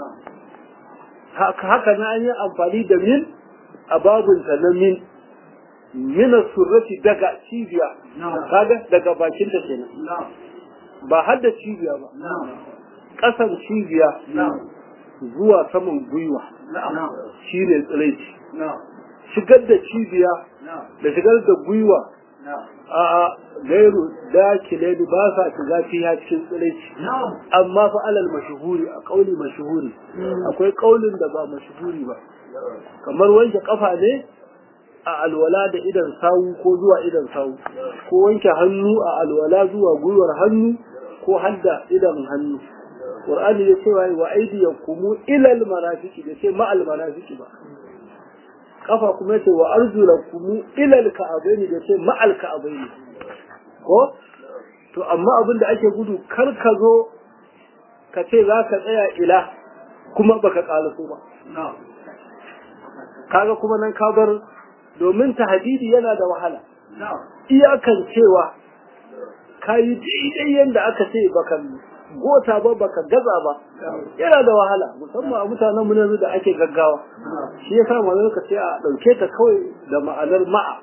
haka na an yi amfani da min a babinta na min mina surrati daga cibiya kaga daga bakinta kenan ba har da cibiya ba ƙasar cibiya zuwa saman gwiwa shi ne tsiraici shigar da cibiya da shigar da gwiwa a gairu dakile ba sa shiga fiya cikin tsiraici amma fa alal mashuhuri a kauli mashuhuri akwai kaulin da ba mashuhuri ba kamar wanke kafa ne a alwala da idan sawu ko zuwa idan sawu ko wanke hannu a alwala zuwa gwiwar hannu ko hadda idan hannu Qur'ani ya ce wa aydiyakum ila al-marafiqi da ce ma al-marafiqi ba kafa kuma yace wa arjulakum ila al-ka'abaini da ce ma al-ka'abaini ko to amma abin da ake gudu kar ka zo ka ce za ka tsaya ila kuma baka kalaso ba kaga kuma nan ka bar domin tahdidi yana da wahala iyakan cewa kayi daidai yadda aka ce baka gota ba baka gaza ba yana da wahala musamman a mutanen mu yanzu da ake gaggawa shi yasa manzo ka ce a dauke ta kawai da ma'anar ma'a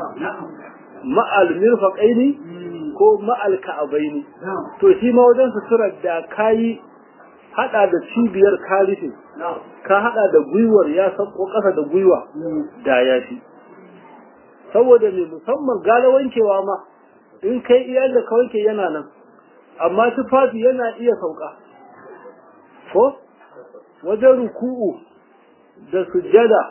ma'al mirfaqaini ko ma'al ka'abaini to shi ma wajen suturar da kayi hada da cibiyar kalife ka hada da gwiwar ya sako kasa da gwiwa da ya fi saboda me musamman gala wankewa ma in kai iyal da ka wanke yana nan amma tufafi yana iya sauka ko wajen ruku'u da sujjada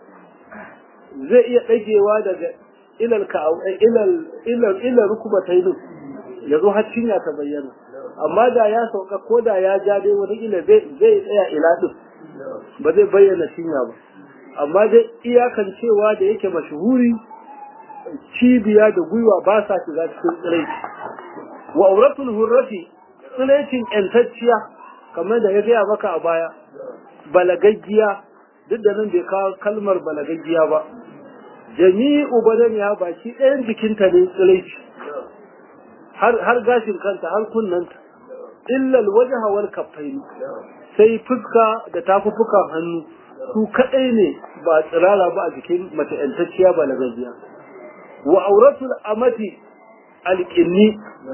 zai iya ɗagewa daga ilal ka ilal ilal ilal rukubatai ya zo har cinya ta bayyana amma da ya sauka ko da ya ja dai wata ila zai zai tsaya ila din ba zai bayyana cinya ba amma dai iyakan cewa da yake mashuhuri cibiya da gwiwa ba sa shiga cikin tsiraici wa auratul hurrati tsiraicin yantacciya kamar da ya gaya maka a baya balagaggiya duk da nan bai kawo kalmar balagaggiya ba jami'u badaniya baki ɗayan jikinta ne tsiraici har gashin kanta har kunnanta illal wajha wal kaffaini sai fuska da tafufukan hannu su kadai ne ba tsirara ba a jikin mace yantacciya balagaggiya wa auratul amati alƙinni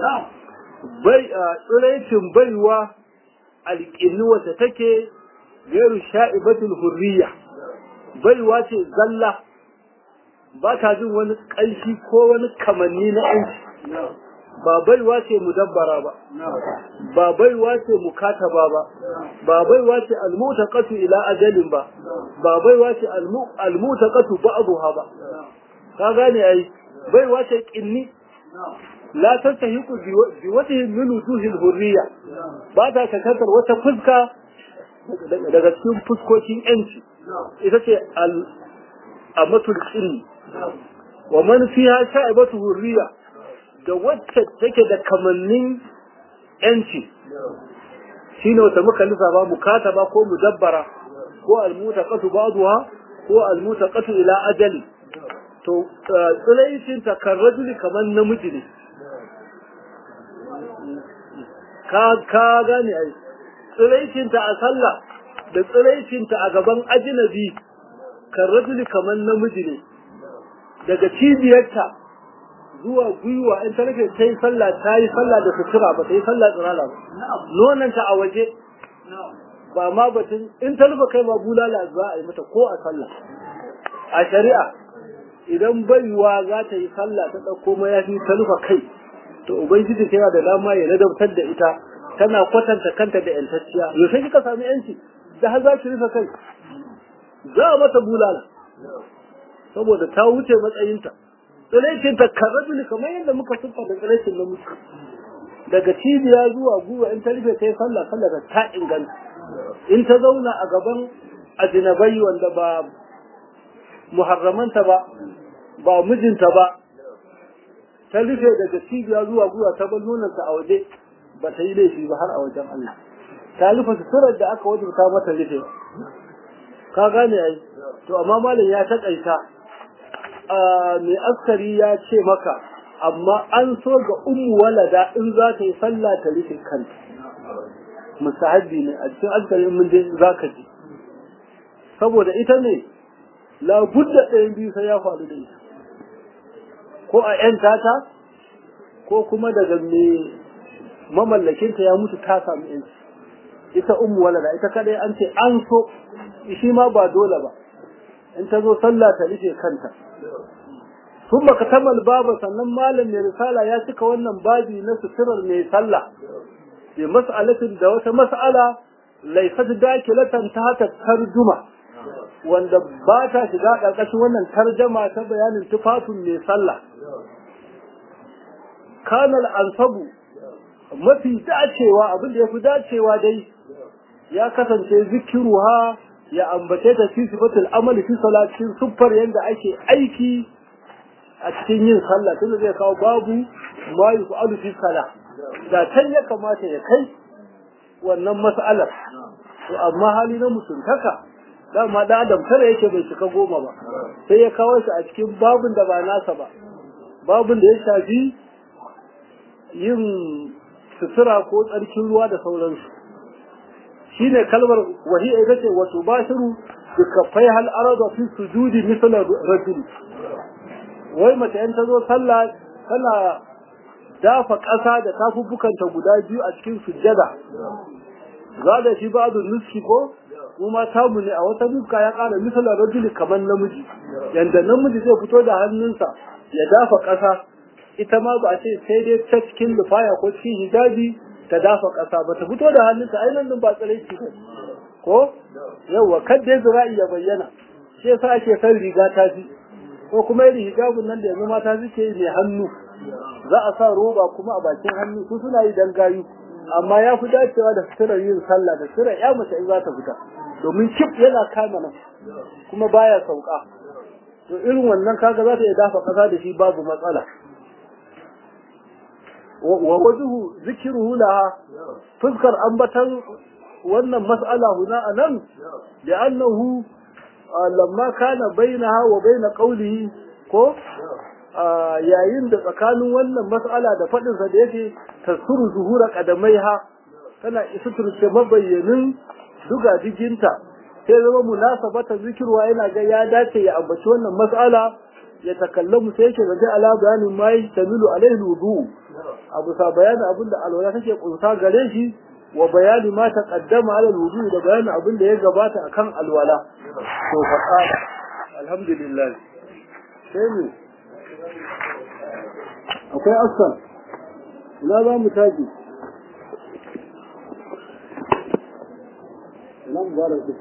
bai tsiraicin baiwa alƙinni wata take gairu sha'ibatul hurriya baiwa ce zalla ba ta jin wani ƙanshi ko wani kamanni na yanci ba baiwa ce mudabbara ba ba baiwa ce mukataba ba ba baiwa ce almutaqatu ila ajalin ba ba baiwa ce almutaqatu ba'daha ba ka gane ai baiwa ce kinni la tastahiqu bi wajhi min wujuhil hurriya ba ta kakantar wata fuska daga cikin fuskokin yanci ita ce al amatul kinni wa man fiha sha'ibatu hurriya da wacce take da kamannin yanci shine wata muka lissafa mukataba ko mudabbara ko almutaqatu ba'daha ko almutaqatu ila ajali to tsiraicin ta kan rajuli kamar namiji ne ka ka gane ai tsiraicin ta a sallah da tsiraicin ta a gaban ajnabi kan rajuli kamar namiji ne daga cibiyarta zuwa gwiwa in ta rufe ta yi sallah ta yi sallah da sutura ba ta yi sallah tsirala ba nonanta a waje ba ma batun in ta rufe kai ma bulala za a yi mata ko a sallah a shari'a idan baiwa za ta yi sallah ta ɗauko mayafi ta rufe kai to ubangiji tana da dama ya ladabtar da ita tana kwatanta kanta da yantacciya yaushe kika sami yanci da har za ki rufe kai za a mata bulala saboda ta wuce matsayinta tsiraicin ta karrajuli kamar yadda muka siffa da tsiraicin na mutu daga cibiya zuwa guwa in ta rufe ta yi sallah sallah da ta inganta in ta zauna a gaban ajinabai wanda ba muharramanta ba ba mijinta ba ta rufe daga cibiya zuwa guwa ta bar nonanta a waje ba ta yi laifi ba har a wajen Allah ta rufe suturar da aka wajibta mata rufe ka gane ai to amma malam ya taƙaita mai askari ya ce maka amma an so ga ummu walada in za ta yi sallah ta rufe kanta musahabi ne a cikin askari mun je za ka ji saboda ita ne labudda ɗayan biyu sai ya faru da ita ko a ‘yan tata ko kuma daga mai mamallakinta ya mutu ta samu ‘yanci ita ummu walada ita kadai an ce an so shi ma ba dole ba in ta zo sallah ta rufe kanta sun baka tamal baba sannan malam mai risala ya cika wannan babi na suturar mai sallah bi mas'alatin da wata mas'ala laifat dakilatan ta hata tarjuma wanda ba ta shiga ƙarƙashin wannan tarjama ta bayanin tufafin mai sallah kanal ansabu mafi dacewa abin da ya fi dacewa dai ya kasance zikiruha ya ambace ta fi sifatul amali fi salatin siffar yadda ake aiki a cikin yin sallah tunda zai kawo babu ma yuqalu fi salah da can ya kamata ya kai wannan mas'alar to amma hali na mutuntaka dama da adam tare yake bai cika goma ba sai ya kawo shi a cikin babun da ba nasa ba babun da ya shafi yin sutura ko tsarkin ruwa da sauransu shine kalmar wahiya ita ce wato bashiru bi kafai hal arada fi sujudi misal rajul wai mace in ta zo sallah tana dafa ƙasa da tafuffukanta guda biyu a cikin sujjada za da shi ba'du nuski ko kuma tamu ne a wata nuska ya ƙara misalan rajuli kamar namiji yanda namiji zai fito da hannunsa ya dafa ƙasa ita ma ba a ce sai dai ta cikin lufaya ko cikin hijabi ta dafa ƙasa ba ta fito da hannunta ai nan ba tsaraici ba ko yawa kadda zira'i ya bayyana shi yasa ake san riga ta fi ko kuma irin hijabun nan da yanzu mata suke mai hannu za a sa roba kuma a bakin hannu su suna yi dan gayu amma ya fi dacewa da suturar yin sallah da suturar ya mace in za ta fita domin kif yana kama nan kuma baya sauka to irin wannan kaga za ta iya dafa kasa da shi babu matsala wa wajuhu zikiruhu laha fuskar ambatan wannan mas'ala huna anan da annahu lamma kana bainaha wa baina qawlihi ko yayin da tsakanin wannan mas'ala da fadin sa da yake tasuru zuhura qadamaiha tana isuturce mabayyanin duga diginta sai zama munasabata zikirwa yana ga ya dace ya ambaci wannan mas'ala ya takallamu sai yake gaje ala bayanin ma yastamilu alaihi wudu abu sa bayanin abin da alwala take kunsa gare shi wa bayani ma taqaddama ala wudu da bayanin abin da ya gabata akan alwala to fa qala alhamdulillah sai mu akwai asal ina za mu taji nan baraka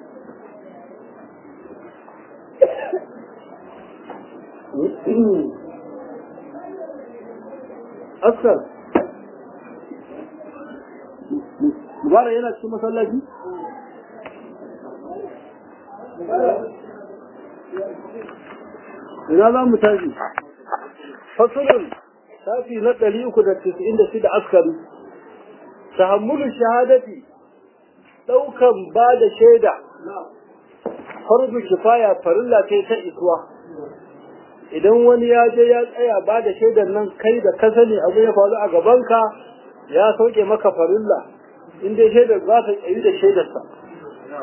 askar mubara yana cikin masallaci ina za mu tafi fasulun tafi na ɗari uku da tisa'in da shida askari tahammulu shahadati ɗaukan ba da shaida farzu kifaya farilla ce ta isuwa idan wani ya je ya tsaya ba da shaidar nan kai da ka sani abu ya faru a gabanka ya sauke maka farilla in dai shaidar za ta tsayi da shaidarsa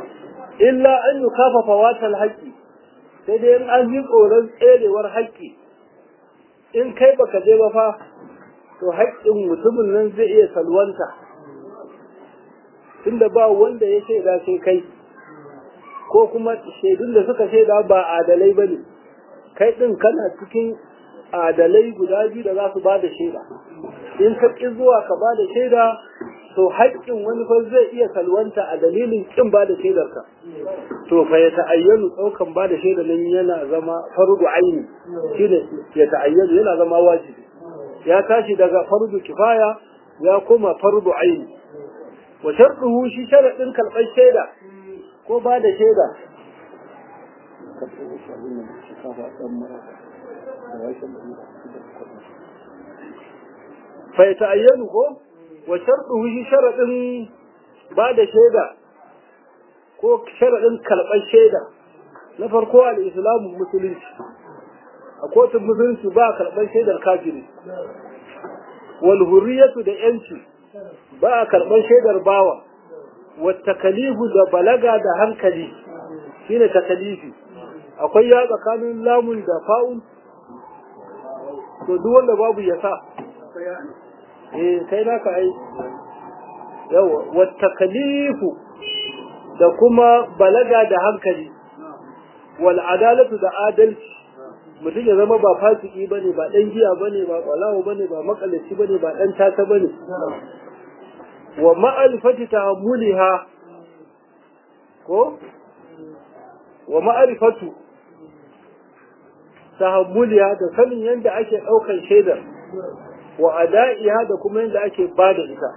illa an yi kafafa watan haƙƙi sai dai in an yi tsoron tserewar haƙƙi in kai baka je ba fa to haƙƙin mutumin nan zai iya salwanta tunda ba wanda ya shaida sai kai ko kuma shaidun da suka shaida ba adalai ba ne kai ɗin kana cikin adalai guda biyu da za su ba da shaida in ka ƙi zuwa ka ba da shaida to haƙƙin wani fa zai iya salwanta a dalilin ƙin ba da shaidarka to fa ya ta'ayyanu ɗaukan ba da shaida nan yana zama fardu aini shine ya ta'ayyanu yana zama wajibi ya tashi daga fardu kifaya ya koma fardu aini wa sharɗuhu shi sharaɗin karɓar shaida ko ba da shaida fa ya ta'ayyanu ko wa sharɗuhu shi sharaɗin ba da shaida ko sharaɗin karɓar shaida na farko al-islamu musulunci a kotun musulunci ba karɓar shaidar kafiri wal hurriyatu da yanci ba a karɓar shaidar bawa wa takalifu da balaga da hankali shine takalifi akwai ya tsakanin lamun da fa'un to duk wanda babu ya sa eh kai naka ai yawa wa takalifu da kuma balaga da hankali wal adalatu da adalci mutum ya zama ba fasiki bane ba dan giya bane ba kwalawo bane ba makalaci bane ba dan tata bane wa ma'rifati ta'ammuliha ko wa ma'rifatu tahammuliha da sanin yadda ake daukan shaidar wa ada'iha da kuma yadda ake bada ita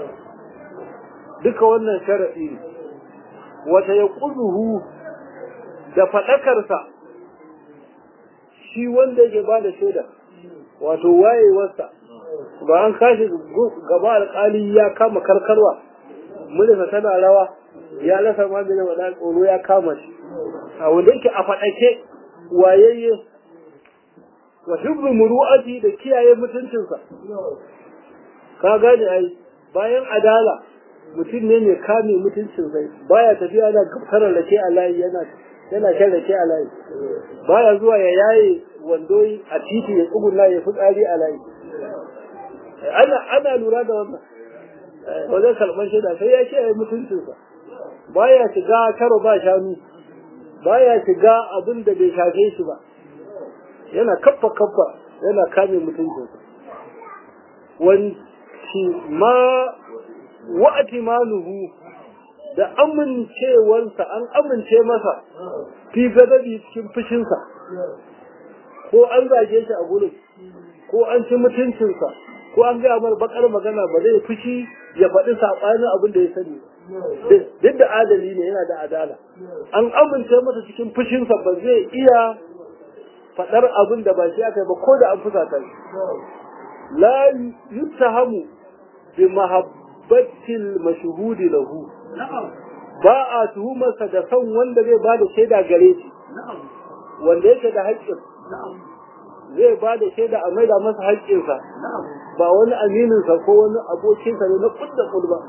duka wannan sharadi ne wata yaquduhu da fadakarsa shi wanda yake bada shaida wato wayewarsa ba an kashi gaba alƙali ya kama karkarwa mulisa tana rawa ya lasa maganin wa tsoro ya kama shi a wanda yake a faɗake wayayye wa hibbu muru'ati da kiyaye mutuncinsa ka gane ai bayan adala mutum ne mai kame mutuncinsa baya tafiya na gabtarar rake a layi yana yana shan rake a layi baya zuwa ya yaye wando a titi ya tsuguna ya fitsari a layi ana ana lura da wannan wajen kalmar shaida sai ya kiyaye mutuncinsa baya shiga karo ba shanu baya shiga abin da bai shafe shi ba yana kaffa kaffa yana kame mutuncinsa wanci ma wa'atimanuhu da amincewarsa an amince masa fi gadabi cikin fushinsa ko an zage shi a gurin ko an ci mutuncinsa ko an gaya mar bakar magana ba zai fushi ya faɗi saɓanin abin da ya sani duk da adali ne yana da adala an amince masa cikin fushinsa ba zai iya faɗar abin da ba shi aka yi ba ko da an fusata shi la yuttahamu bi mahabbatil mashhudi lahu ba a tuhumarsa da son wanda zai ba da shaida gare shi wanda yake da haƙƙin zai ba da shaida a maida masa haƙƙinsa ba wani amininsa ko wani abokinsa ne na kudda kulba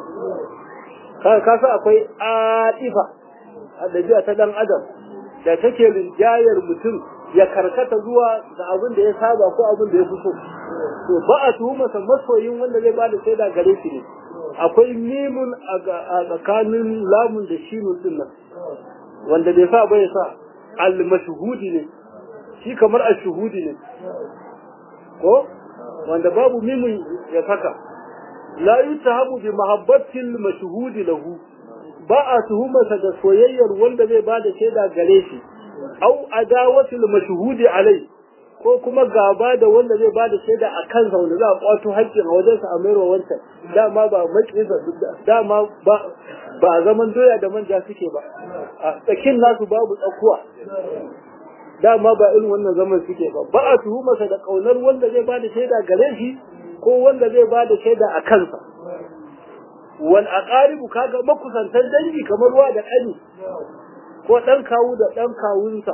ka sa akwai adifa a ɗabi'a ta ɗan adam da take rinjayar mutum ya karkata zuwa ga abin da ya saba ko abin da ya fi so to ba a tuhumarsa masoyin wanda zai ba da shaida gare shi ne akwai mimun a tsakanin lamun da shinun din nan wanda bai sa bai sa al-mashhudi ne shi kamar al-shuhudi ne ko wanda babu mimun ya saka la yutahabu bi mahabbatil mashhudi lahu ba a tuhumarsa da soyayyar wanda zai ba da shaida gare shi au adawatil mashhudi alai ko kuma gaba da wanda zai bada shaida a kansa wanda za a kwato haƙƙin a wajensa a mayarwa wancan dama ba maƙinsa dama ba ba a zaman doya da manja suke ba a tsakin nasu babu tsakuwa dama ba irin wannan zaman suke ba ba a tuhumarsa da ƙaunar wanda zai bada shaida gare shi ko wanda zai bada shaida a kansa wal aqaribu kaga makusantan dangi kamar wa da ƙani ko ɗan kawu da ɗan kawunsa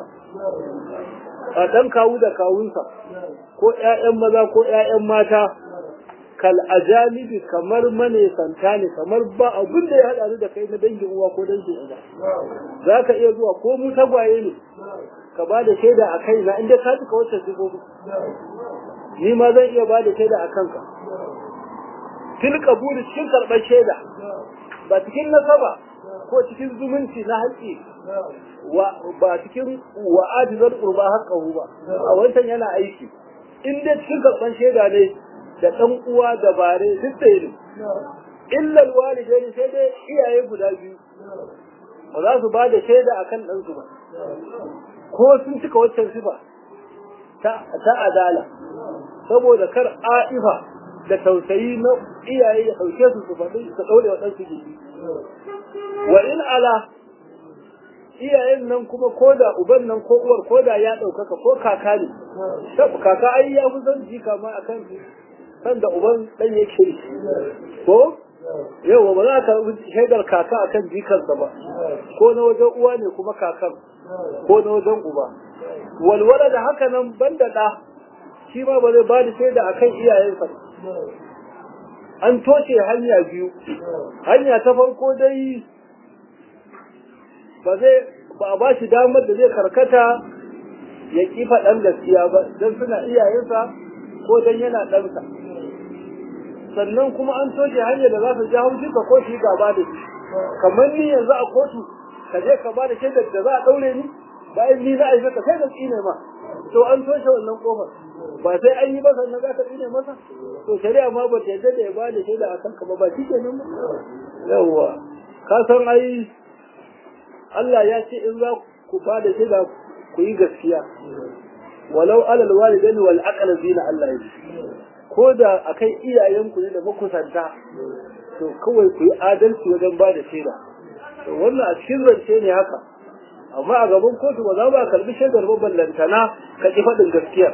a ɗan kawu da kawunsa ko ‘ya'yan maza ko ‘ya'yan mata kal ajanibi kamar manesanta ne kamar ba abin da ya haɗa ni da kai na dangin uwa ko dangin uba za ka iya zuwa ko mu tagwaye ne ka ba da shaida a kai na inda ka duka wacce sifofi ni ma zan iya ba da shaida a kanka fil qabuli cikin karɓar shaida ba cikin nasaba ko cikin zumunci na haƙƙi ba cikin wa'adizar qurba haqqahu ba a wancan yana aiki in dai cikin karɓar shaida ne da ɗan uwa da bare duk da ne illa alwalidaini sai dai iyaye guda biyu ba za su ba da shaida akan ɗansu ba ko sun cika waccan sifa ta adala saboda kar a'ifa da tausayi na iyaye ya ɗauke su su faɗi su ɗaure wa ɗansu jiki wa in ala iyayen nan kuma ko da uban nan ko uwar ko da ya ɗaukaka ko kaka ne kaka ai ya fi son jika ma akan san da uban ɗan yake ko yau ba za ka shaidar kaka akan jikarsa ba ko na wajen uwa ne kuma kakan ko na wajen uba walwala da haka nan banda ɗa shi ma ba zai ba da shaida akan iyayensa an toshe hanya biyu hanya ta farko dai ba zai ba a ba shi damar da zai karkata ya ƙi faɗan gaskiya ba don suna iyayensa ko don yana ɗansa sannan kuma an toshe hanyar da za su ji haushi ka ko shi gaba da shi kamar ni yanzu a kotu ka je ka ba da shaidar da za a ɗaure ni bayan ni za a yi maka sai da tsine ma to an toshe wannan kofar ba sai an yi ba sannan za ka tsine masa to shari'a ma ba ta yadda da ya ba da shaida a kanka ba ba shi ke nan ba yawwa ka san ai Allah ya ce in za ku ba da shaida ku yi gaskiya walau alal walidaini wal aqrabina Allah ya ce ko da akai iyayenku ne da makusanta to kawai ku yi adalci wajen ba da shaida to wannan a cikin zance ne haka amma a gaban kotu ba za ba karbi shaidar ba ballantana ka ki faɗin gaskiya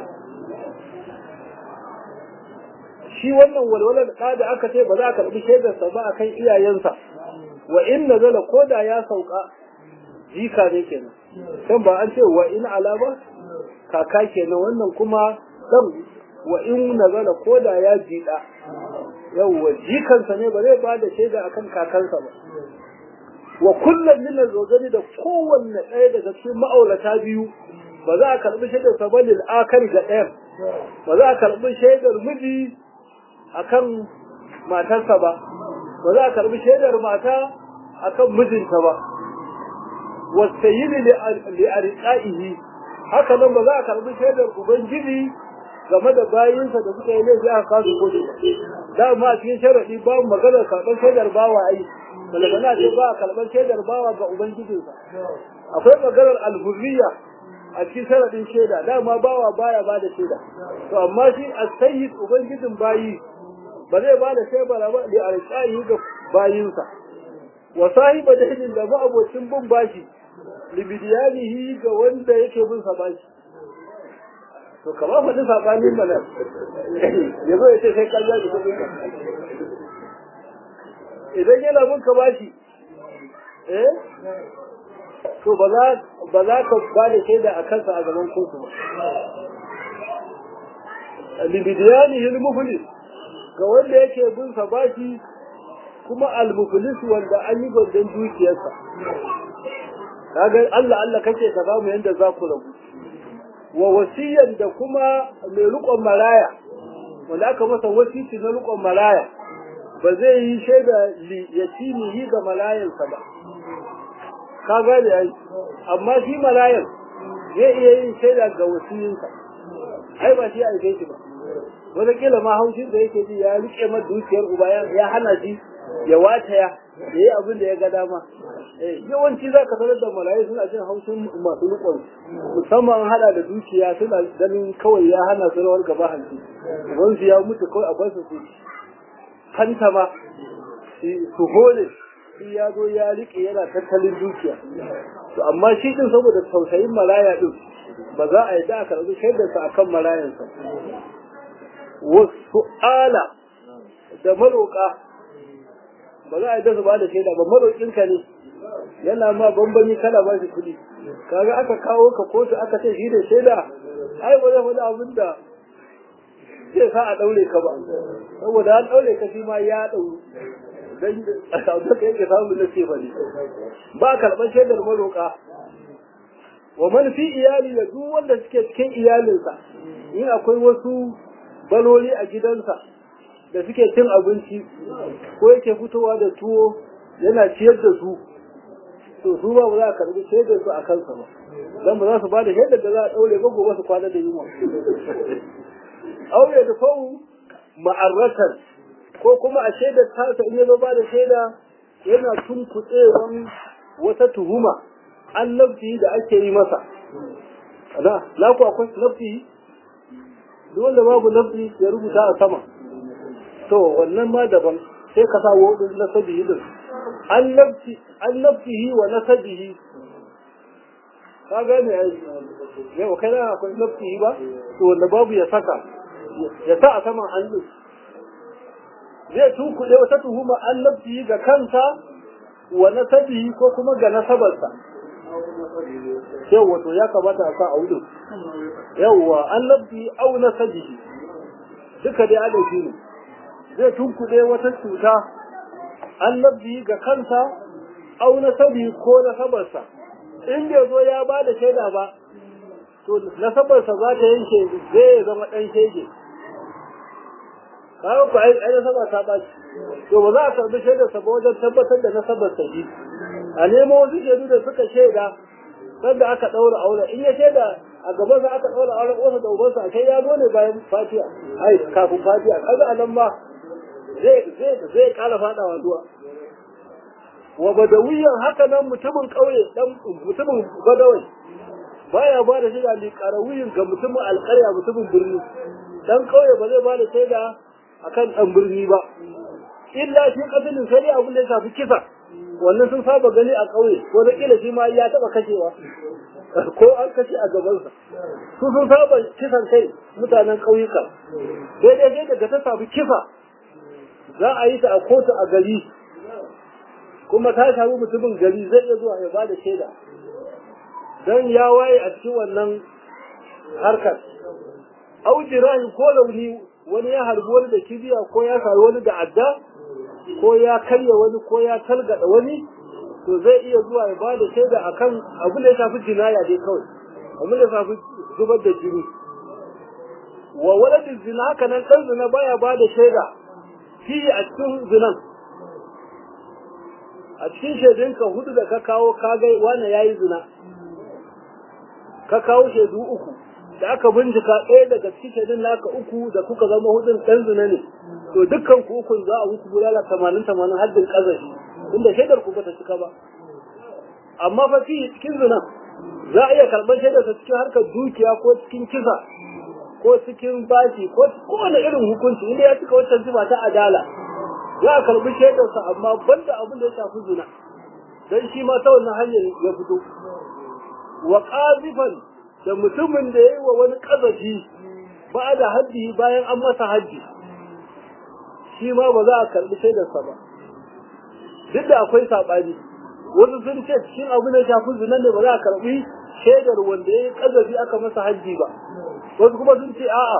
shi wannan walwalar da da aka ce ba za a karbi shaidarsa ba akan iyayensa wa in nazala ko da ya sauka jika ne kenan kan ba an ce wa in ala ba kaka kenan wannan kuma dan wa in nazala ko da ya jida yawwa jikansa ne ba zai ba da shaida akan kakansa ba wa kullum min azwajani da kowanne ɗaya daga cikin ma'aurata biyu ba za a karɓi shaidar sa bane akari ga ɗayan ba za a karɓi shaidar miji akan matarsa ba ba za a karɓi shaidar mata akan mijinta ba wasayyidi li arqaihi haka nan ba za a karɓi shaidar ubangiji game da bayinsa da suka yi laifi aka kasu kotu ba dama a cikin sharaɗi ba maganar karɓar shaidar bawa ai balagana ce ba a karɓar shaidar bawa ga ubangijinsa akwai maganar alhurriya a cikin sharaɗin shaida dama bawa baya ba da shaida to amma shi a sayyid ubangijin bayi ba zai ba da shaida ba da alƙayi ga bayinsa wa sahiba dainin da ma'abocin bin bashi libidiyanihi ga wanda yake bin sa bashi to kama faɗi saɓanin mana ya zo ya ce sai ƙarya da kuɗin ka idan yana bin ka bashi eh to ba za ba za ka ba da shaida a kansa a gaban kotu ba libidiyani hil muflis ga wanda yake bin sa bashi kuma al muflis wanda an yi gwandan dukiyarsa kaga Allah Allah kake ka samu yanda za ku rabu wa wasiyan da kuma mai rukon maraya wanda aka masa wasiti na rukon maraya ba zai yi shaida yatimihi ga malayansa ba ka gane ai amma shi malayan zai iya yin shaida ga wasiyinsa ai ba shi a aike shi ba wata kila ma haushin da yake ji ya rike ma dukiyar uba ya hana shi ya wataya ya yi abin da ya ga dama yawanci za ka sanar da malayi suna jin haushin masu nukon musamman hada da dukiya suna ganin kawai ya hana su rawar gaba hanci wanzu ya mutu kawai a basu su kanta ma su hole shi ya zo ya rike yana tattalin dukiya to amma shi din saboda tausayin malaya din ba za a yi da a karɓi shaidarsa akan malayansa wasu ala da maroƙa ba za a yi dasu ba da shaida ba maroƙinka ne yana ma bambami kana ba shi kuɗi kaga aka kawo ka kotu aka ce shi da shaida ai ba zai faɗi abin da zai sa a ɗaure ka ba saboda an ɗaure ka shi ma ya ɗauru dan da ka yake samun na ce fari ba karɓar shaidar maroƙa wa man fi iyali da duk wanda suke cikin iyalinsa in akwai wasu baloli a gidansa da suke cin abinci ko yake fitowa da tuwo yana ciyar da su to su ba za a karbi shaidar su a kansa ba dan ba za su ba da shaidar da za a daure ba gobe su kwana da yunwa aure da fawu ma'arratan ko kuma a shaidar tasa in ya zo ba da shaida yana tunkuɗewan wata tuhuma an nafsi da ake yi masa da na ku akwai nafsi duk wanda babu nafsi ya rubuta a sama to wannan ma daban sai ka sa wadin nasabihi din an nafsi an nafsihi wa nasabihi ka gane ai yau kai na akwai nafsihi ba to wanda babu ya saka ya sa a saman hannu zai tunkuɗe wata tuhuma an nafsihi ga kansa wa nasabihi ko kuma ga nasabarsa yawwa to ya kamata a sa a wurin yawwa an nafsihi au nasabihi duka dai adabi ne zai tunkuɗe wata cuta an nafsihi ga kansa au nasabihi ko nasabarsa in bai zo ya ba da shaida ba to nasabarsa za ta yanke zai zama ɗan shege kawo ku ai nasaba ta ba to ba za a karbi shaidar sa ba wajen tabbatar da nasabar sa shi a nemo wasu shaidu da suka shaida sanda aka ɗaura aure in ya shaida a gaban sa aka ɗaura auren uwarsa da ubansa a kai ya zo ne bayan fatiya ai kafin fatiya kaga a nan ma zai zai zai kala fadawa zuwa wa badawiyan haka nan mutumin ƙauye dan mutumin badawai baya ba da shaida li qarawiyin ga mutumin alƙarya mutumin birni dan ƙauye ba zai ba da shaida akan dan birni ba illa shi kasalin sai abin da ya shafi kisa wannan sun saba gani a ƙauye ko da kila shi ma ya taba kashewa ko an kashe a gabansa su sun saba kisan kai mutanen ƙauyuka daidai sai daga ta samu kisa za a yi ta a kotu a gari kuma ta shafi mutumin gari zai iya zuwa ya ba da shaida don ya waye a cikin wannan harkar aujirahi ko launi wani ya harbi wani da kibiya ko ya sari wani da adda ko ya karya wani ko ya talgada wani to zai iya zuwa ya bada shaida akan abin da ya shafi jinaya dai kawai abin da ya shafi zubar da jini wa waladin zina haka nan dan zina baya bada shaida fi a cikin zinan a cikin shaidunka hudu da ka kawo ka ga wani yayi zina ka kawo shaidu uku da aka bincika ɗaya daga cikin shaidun naka uku da kuka zama hudun ɗan zina ne to dukkan ku ukun za a muku bulala tamanin tamanin haddin ƙazafi inda shaidar ku bata cika ba amma fa fi cikin zina za a iya karɓar shaidar sa cikin harkar dukiya ko cikin kisa ko cikin bashi ko kowane irin hukunci inda ya cika wancan zuba ta adala za a karɓi shaidar sa amma banda abin da ya shafi zina dan shi ma ta wannan hanyar ya fito wa qazifan da mutumin da ya yi wa wani ƙazafi ba da haddi bayan an masa haddi shi ma ba za a karɓi shaidarsa ba duk da akwai saɓani wasu sun ce cikin abu da shafi zinan ne ba za a karɓi shaidar wanda ya yi ƙazafi aka masa haddi ba wasu kuma sun ce a'a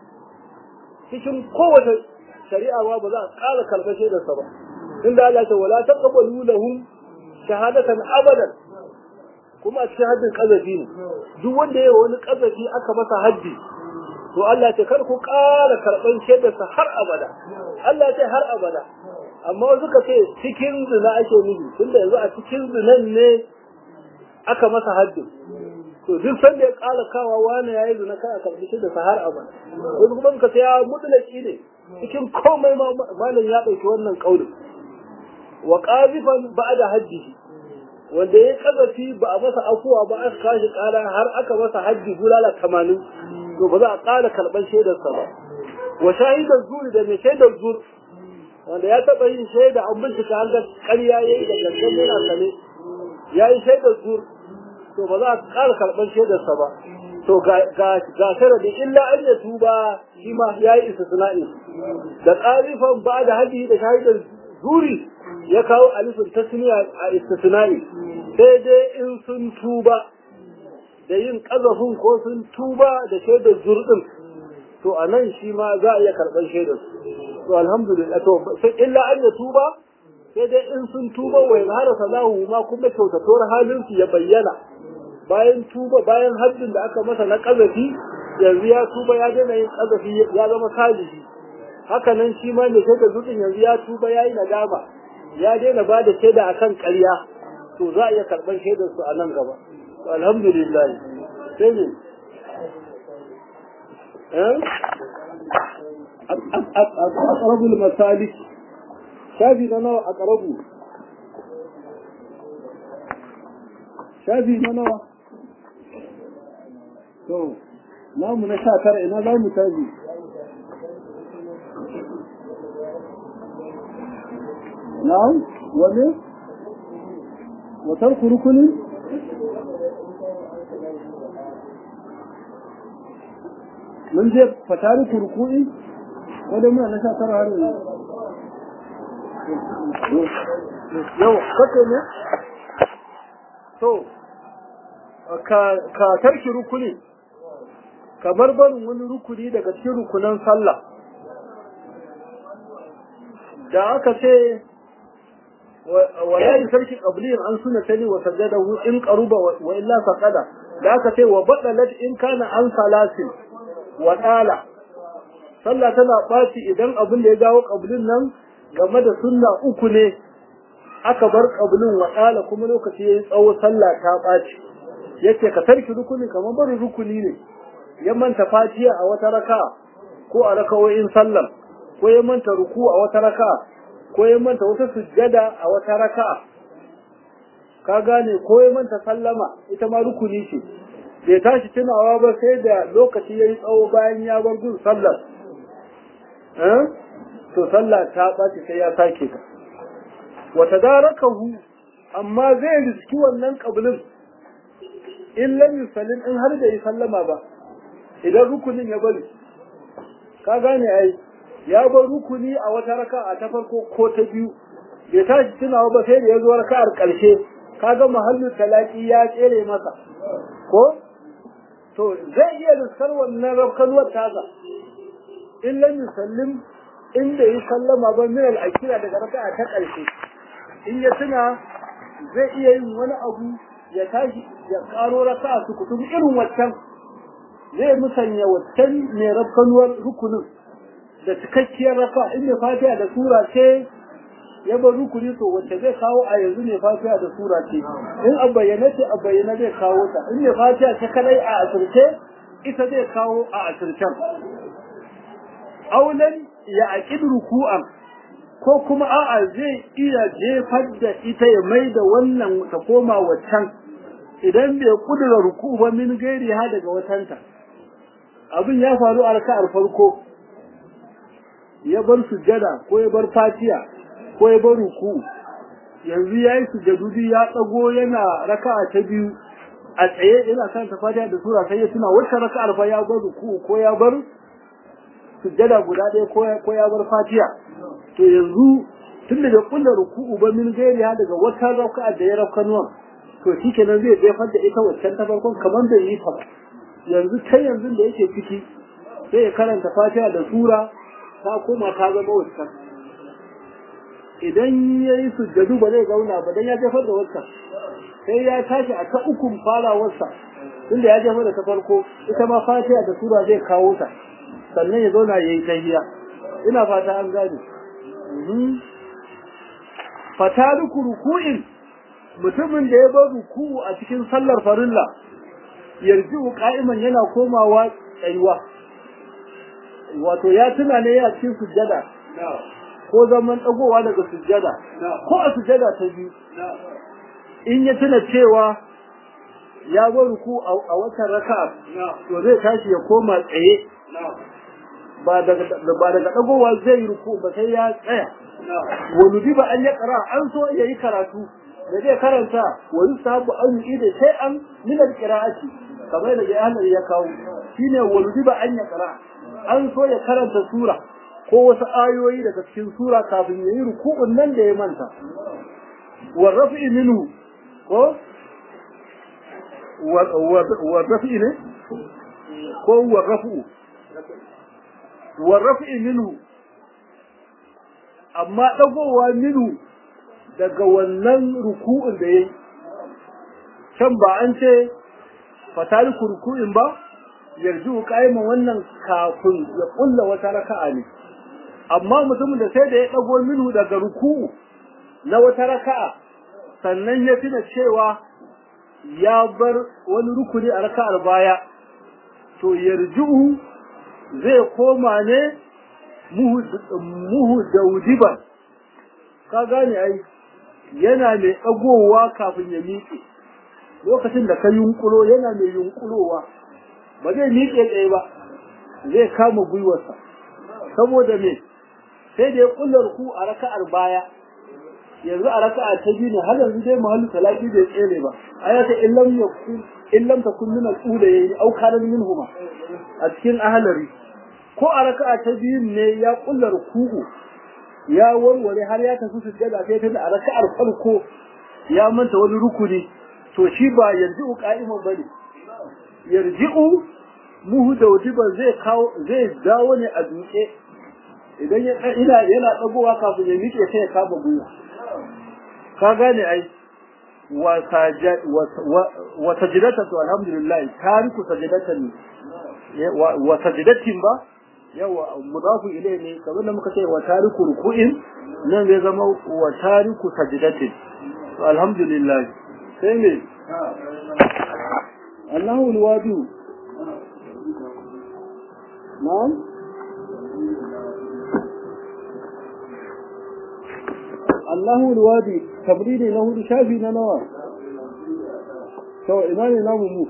cikin kowace shari'a ba ba za a ƙara karɓar shaidarsa ba inda Allah ta wala taqbalu lahum shahadatan abadan kuma a cikin haddin ƙazafi ne duk wanda ya wani ƙazafi aka masa haddi to Allah ce kar ku ƙara karɓan shaidarsa har abada Allah ce har abada amma wasu ka ce cikin zina ake nufi tunda yanzu a cikin zinan ne aka masa haddin to duk sanda ya ƙara kawa wani yayi zina kai a karɓi shaidarsa har abada wasu kuma ka ce ya mutulaki ne cikin komai malam ya ɗauki wannan ƙaunin wa ƙazifan ba'da haddihi wanda ya kazafi ba a masa afuwa ba aka kashi kara har aka masa hajji bulala tamanin to ba za a kara karɓar shaidarsa ba wa shahidar zuri da mai shaidar zur wanda ya taɓa yin shaida an bincika an ga ƙarya ya yi da gangan yana sane ya yi shaidar zur to ba za a kara karɓar shaidarsa ba to ga sharadin illa an ya tuba shi ma ya yi istisna'i da ƙarifan ba da hajji da shahidar zuri ya kawo alifin tasniya a istisna'i sai dai in sun tuba da yin kazafin ko sun tuba da shaidar zurdin to a nan shi ma za a iya karɓar shaidar to alhamdulillah to sai illa an ya tuba sai dai in sun tuba wa yazhara salahu ma kuma kyautatuwar halin su ya bayyana bayan tuba bayan haddin da aka masa na kazafi yanzu ya tuba ya daina yin kazafi ya zama salihi haka nan shi ma mai shaida zutun yanzu ya tuba ya yi nadama ya daina ba da shaida akan ƙarya to za a iya karɓar shaidar su a nan gaba alhamdulillah sai ne أقرب المسالك شافي نوى أقرب شافي نوى to namu na sha tara ina za mu tabi na'am wane watar kurukunin mun je fatari kurku'i wadda muna na sha tara har yanzu yau kake ne to ka tarki rukuni kamar barin wani rukuni daga cikin rukunan sallah da aka ce wala yi sarki qabliyin an suna tani wa sajadahu in qaruba wa illa faqada da aka ce wa badalat in kana an salasin wa dala sallah tana ɓaci idan abin da ya jawo qablin nan game da sunna uku ne aka bar qablin wa dala kuma lokaci yayi tsawo sallah ta ɓaci yace ka tarki rukuni kamar barin rukuni ne ya manta fatiha a wata raka ko a rakawoyin sallar ko ya manta ruku a wata raka ko ya manta wata sujjada a wata raka ka gane ko ya manta sallama ita ma rukuni ce bai tashi tunawa ba sai da lokaci ya yi tsawo bayan ya bar gun sallar to sallah ta ɓaci sai ya sake ta wata darakahu amma zai riski wannan ƙabilin in lam yusallin in har da yi sallama ba idan rukunin ya bari ka gane ai ya bar rukuni a wata raka'a ta farko ko ta biyu bai tashi tunawa ba sai da ya zo raka'ar ƙarshe kaga mahallin talaki ya tsere masa ko to zai iya riskar wannan rafkanuwar tasa in lam yusallim in da yi sallama ba min al-akira daga raka'a ta ƙarshe in ya tuna zai iya yin wani abu ya tashi ya karo raka'a su kutum irin waccan zai musanya waccan mai rafkanuwar rukunin da cikakkiyar raka in mai fatiha da sura ce ya bar rukuni to wacce zai kawo a yanzu mai fatiha da sura ce in a bayyana ce a bayyana zai kawo ta in mai fatiha ta kadai a asirce ita zai kawo a asircen aulan ya aqid ruku'an ko kuma a'a zai iya jefar da ita ya mai da wannan ta koma waccan idan bai kudura ruku ba min gairi ha daga watanta abin ya faru a raka'ar farko ya bar sujjada ko ya bar fatiya ko ya bar ruku yanzu ya yi sujjadu ya tsago yana raka'a ta biyu a tsaye yana kan ta fatiya da sura sai ya tuna wata raka'ar fa ya bar ruku ko ya bar sujjada guda ɗaya ko ya bar fatiya to yanzu tun da bai kulla ruku'u ba min gairi ha daga wata raka'a da ya rafkanuwan to shi kenan zai jefar da ita waccan ta farkon kamar bai yi ta ba yanzu kai yanzu da yake ciki sai ya karanta fatiha da sura ta koma ta zama waccan idan ya yi sujjadu ba zai zauna ba dan ya jefar da waccan sai ya tashi a ta ukun farawarsa tunda ya jefar da ta farko ita ma fatiha da sura zai kawo ta sannan ya zauna ya yi tahiya ina fata an gane fataruku ruku'in mutumin da ya bar ruku'u a cikin sallar farilla yarji'u qa'iman yana komawa tsayuwa wato ya tuna ne ya cikin sujjada ko zaman dagowa daga sujjada ko a sujjada ta biyu in ya tuna cewa ya bar ruku a watan raka'a to zai tashi ya koma tsaye ba daga ba daga dagowa zai ruku ba sai ya tsaya wani ba an ya kara an so ya yi karatu da zai karanta wa yusabu an yi da sai an min alqira'ati kamar da jahannam ya kawo shine waludiba an ya qira an so ya karanta sura ko wasu ayoyi daga cikin sura kafin ya yi ruku'un nan da ya manta wa rafi minhu ko wa rafi ne ko wa rafu wa rafi minhu amma dagowa minhu daga wannan ruku'un da yayi can ba an ce fatali ruku'in ba yarju qa'iman wannan kafin ya kulla wata raka'a ne amma mutumin da sai da ya dago minhu daga ruku'u na wata raka'a sannan ya tuna cewa ya bar wani rukuni a raka'ar baya to yarju zai koma ne muhu daudiban ka gane ai yana mai dagowa kafin ya miƙe lokacin da ka yunkulo yana mai yunkulowa ba zai miƙe tsaye ba zai kama gwiwarsa saboda me sai da ya kullar ku a raka'ar baya yanzu a raka'a ta biyu ne har yanzu dai mahallu talaki bai tsere ba ayata illam yakun illam takun min al-ula yayi au kana minhuma a cikin ahlari ko a raka'a ta biyu ne ya kullar ku'u ya warware har ya tafi sujjada sai ta da a raka'ar farko ya manta wani rukuni to shi ba yarji'u qa'iman bane yarji'u muhu da wajiba zai kawo zai dawo ne a duke idan ya ina yana dagowa kafin ya miƙe sai ya kama gwiwa ka gane ai wa sajad wa sajdatan to alhamdulillah tariku sajdatan wa sajdatin ba yawa mudafu ilai ne kamar da muka ce wa tariku ruku'in nan zai zama wa tariku sajdatin to alhamdulillah sai ne Allahu alwadu na'am Allahu alwadi tabridi na hudu shafi na nawa to ina ne namu mu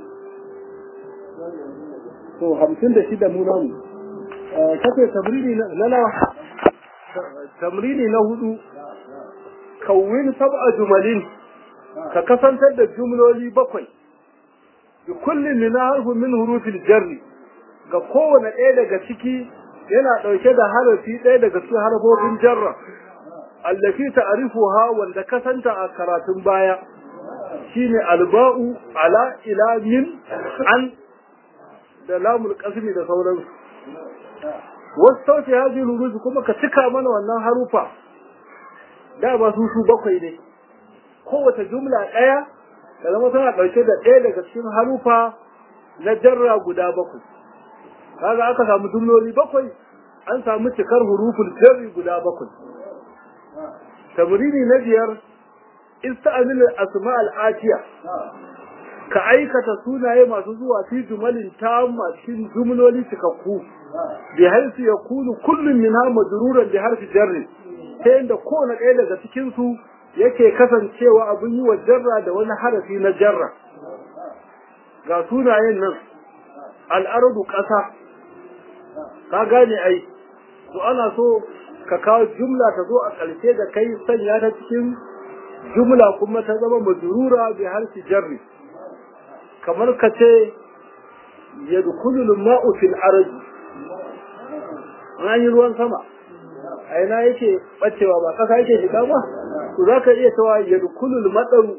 to 56 mu namu kace tabridi na nawa tamrini na hudu kawwin sab'a jumalin ka kasantar da jumloli bakwai bi kullin min harfin min hurufil jarri ga kowane ɗaya daga ciki yana ɗauke da harafi ɗaya daga cikin harfofin jarra allafi ta'rifuha wanda kasanta a karatun baya shine alba'u ala ila min an da lamul qasmi da sauransu wasu sauke haji ruruzu kuma ka cika mana wannan harufa da ba su su bakwai ne kowace jumla ɗaya da zama tana ɗauke da ɗaya daga cikin harufa na jarra guda bakwai kaga aka samu jumloli bakwai an samu cikar huruful jarri guda bakwai tamrini na biyar ista'amil asma al-atiya ka aikata sunaye masu zuwa fi jumalin tamma cikin jumloli cikakku bi haisu yakunu kullun minha majruran bi harfi jarri ta yadda kowane ɗaya daga cikin su yake kasancewa abin yi wa jarra da wani harafi na jarra ga sunayen nan al'ardu ƙasa ka gane ai to ana so ka kawo jumla ta zo a ƙarshe da kai sanya ta cikin jumla kuma ta zama majrura bi harfi jarri kamar ka ce yadkhulu al-ma'u fil ardi an yi ruwan sama a ina yake bacewa ba kasa yake shiga ba to zaka iya cewa yadkhulu al-madaru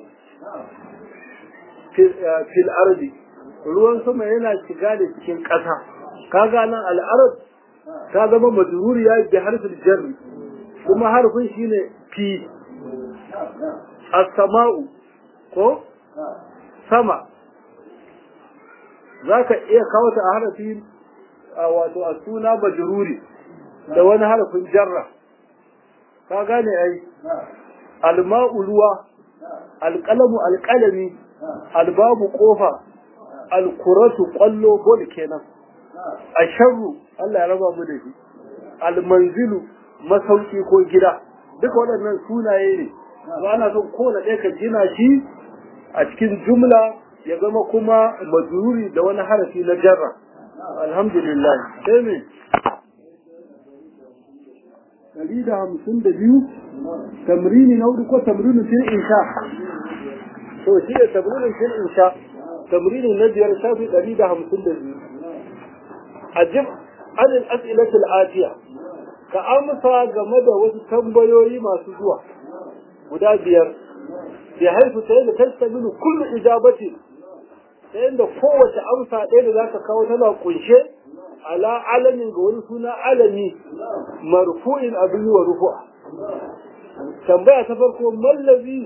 fil ardi ruwan sama yana shiga da cikin ƙasa kaga nan al-ard ta zama majruriya bi harfin jarri kuma harfin shine fi as-sama'u ko sama zaka iya kawo ta a harfi wato a suna majruri da wani harfin jarra ka gane ai alma'u ruwa alqalamu alqalami albabu kofa alkuratu qallo bol kenan asharru Allah ya raba mu da shi almanzilu masauki ko gida duka waɗannan sunaye ne to ana son kowane ɗaya ka gina shi a cikin jumla ya zama kuma majruri da wani harafi na jarra alhamdulillah sai me ɗari da hamsin da biyu tamrini na hudu ko tamrini fil insha to shi ne tamrinin fil insha tamrini na biyar shafi ɗari da hamsin da biyu ajib anil as'ilatul atiya ka amsa game da wasu tambayoyi masu zuwa guda biyar bi haifu ta yadda tastamilu kullu ijabati ta yadda kowace amsa ɗaya da zaka kawo tana kunshe ala alamin ga wani suna alami marfu'in abin wa rufu'a tambaya ta farko mallazi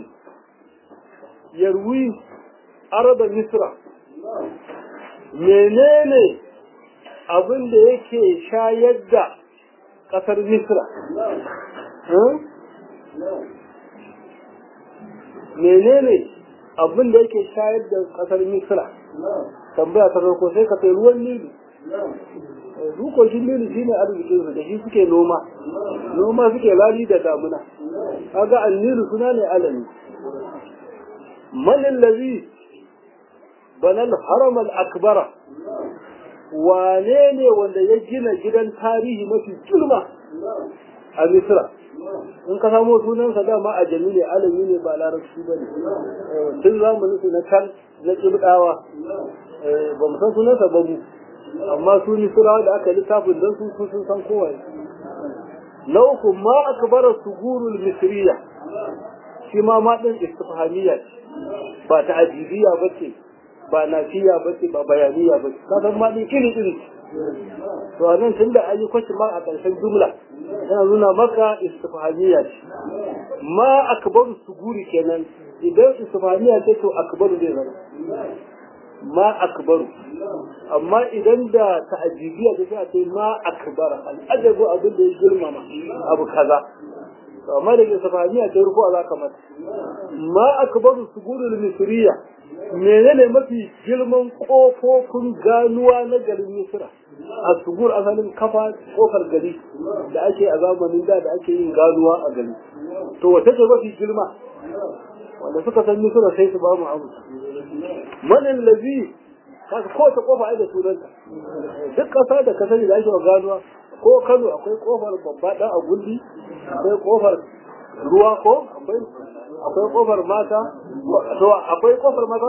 yarwi araba misra menene abin da yake shayar da ƙasar misra menene abin da yake shayar da ƙasar misra tambaya ta farko sai ka kai ruwan nilu dukokin nilu shine arzikin su da shi suke noma noma suke lali da damuna kaga annilu suna ne alami man allazi banal haram al akbara wane ne wanda ya gina gidan tarihi mafi girma a misra in ka samo sunansa dama a jami ne alami ne ba larabci ba ne tun zamanin su na can na kibdawa ba mu san sunansa ba mu amma su misrawa da aka littafin don su sun san kowa na uku ma akbara sugurul misriya shi ma ma din istifhamiyya ba ta ajibiya ba ce ba nafiya ba ce ba bayaniya ba ce ka san ma din iri iri to anan tun da an yi kwashi ma a ƙarshen jumla yana nuna maka istifhamiyya ce ma akbaru suguri kenan idan istifhamiyya ce to akbaru zai zama ma akbaru amma idan da ta'ajibiyya ta sai a ce ma akbara al'ajabu abin da ya girmama abu kaza amma da ke safaniya ta rufu a za ka mata ma akbaru sugurul misriya menene mafi girman kofofin ganuwa na garin misra a sugur asalin kafa kofar gari da ake a zamanin da da ake yin ganuwa a gari to wata ce mafi girma wanda suka san misra sai su ba mu abu manin lazi kasu kowace kofa ai da sunanta duk kasa da ka sani da ake wa ganuwa ko kano akwai kofar babba dan agundi akwai kofar ruwa ko akwai kofar mata to akwai kofar mata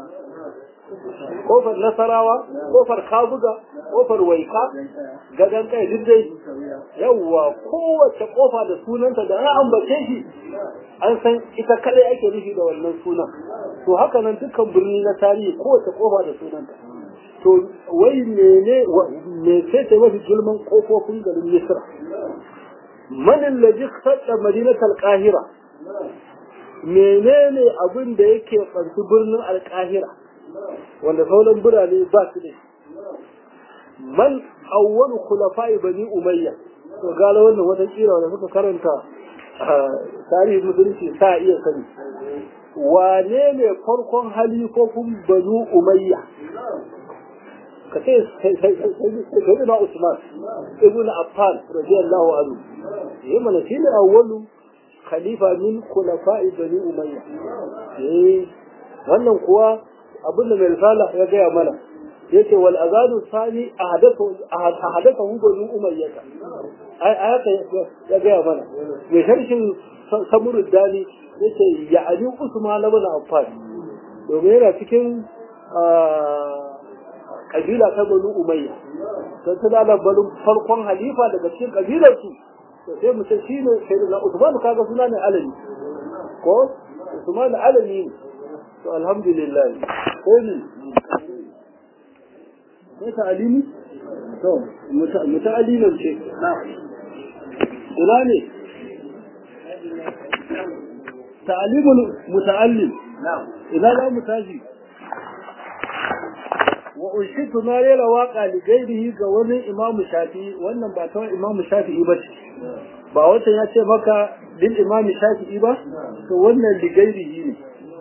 kofar nasarawa kofar kabuga kofar waika gadan kai duk dai yawwa kowace kofa da sunanta da an ambace shi an san ita kadai ake nufi da wannan sunan to haka nan dukkan birni na tarihi kowace kofa da sunanta to wai mene me ce ta mafi girman kofofin garin Misra man allazi khadda madinatal qahira menene abin da yake fanci birnin alqahira wanda sauran birane ba su da man awwalu khulafa'i bani umayya to gala wannan wata kira wanda suka karanta tarihin musulunci sa iya sani wane ne farkon halifofin banu umayya ka ce sai na Usman ibn Affan radiyallahu anhu yayi mana shi ne awwalu khalifa min khulafa'i bani umayya eh wannan kuwa abin da mai risala ya gaya mana yace wal azanu sani ahadathu ahadathu bani umayya ai ayata ya gaya mana mai sharshin samurud dani yace ya ali Usman ibn Affan domin yana cikin kabila ta banu umayya don tana da banin farkon halifa daga cikin kabilar su to sai mu ce shine sayyidina Usman kaga suna ne alami ko Usman alami to alhamdulillah ko ni ko ta alimi to muta'allimin ce ina ne ta'alimul muta'allim ina za mu tashi wa unshitu na rera waka li gairihi ga wani imamu shafi'i wannan ba ta imamu shafi'i ba ce ba wancan ya ce maka lil imamu shafi'i ba to wannan li gairihi ne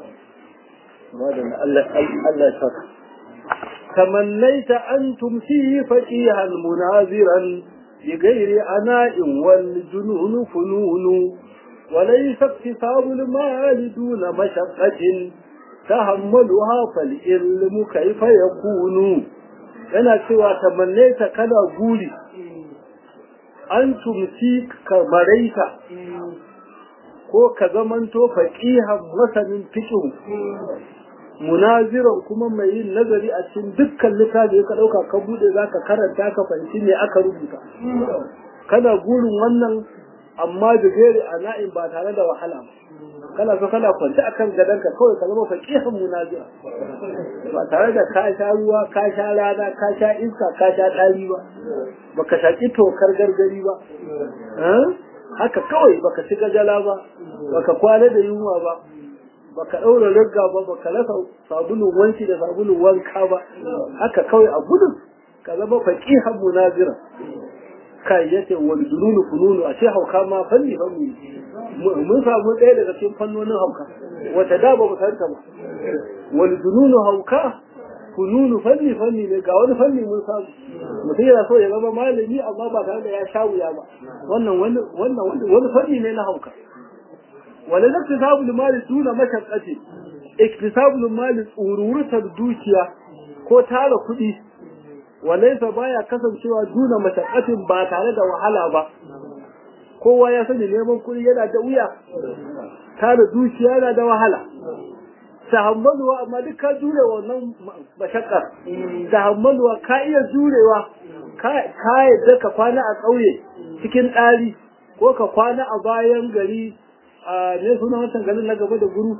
Allah Allah ya saka تمنيت أن تمسيه فقيها مناظرا بغير عناء والجنون فنون وليس اكتساب المال دون مشقة تحملها فالعلم كيف يكون yana cewa tamannaita kana guri an tumsi ka maraita ko ka zamanto faqihan masanin fiqh munaziran kuma mai yin nazari a cikin dukkan littafi ka dauka ka bude zaka karanta ka fahimci me aka rubuta kana gurin wannan amma da gairi a na'in ba tare da wahala ba kana so kana kwanci akan gadonka kawai ka zama faqihan munazira ba tare da ka sha ruwa ka sha rana ka sha iska ka sha ɗari ba baka shaki tokar gargari ba haka kawai baka ci gajala ba baka kwana da yunwa ba baka ɗaura rigga ba baka rasa sabulun wanki da sabulun wanka ba haka kawai a gudun ka zama faqihan munazira kai yace wal dununu fununu a ce hauka ma fanni fanni mun samu ɗaya daga cikin fannonin hauka wata da ba mu santa ba wal dununu hauka fununu fanni fanni ne ga wani fanni mun samu mutum yana so ya zama malami amma ba tare da ya sha wuya ba wannan wani wannan wani fanni ne na hauka wala naktisabu mali duna mashaqqati iktisabu mali tsururutar dukiya ko tara kuɗi walaysa baya kasancewa duna mashaqqatin ba tare da wahala ba kowa ya sani neman kuɗi yana da wuya tara dukiya yana da wahala tahammaluwa amma duk ka jure wannan mashakkar tahammaluwa ka iya jurewa ka yadda ka kwana a ƙauye cikin ɗari ko ka kwana a bayan gari a ne suna wancan garin na gaba da guru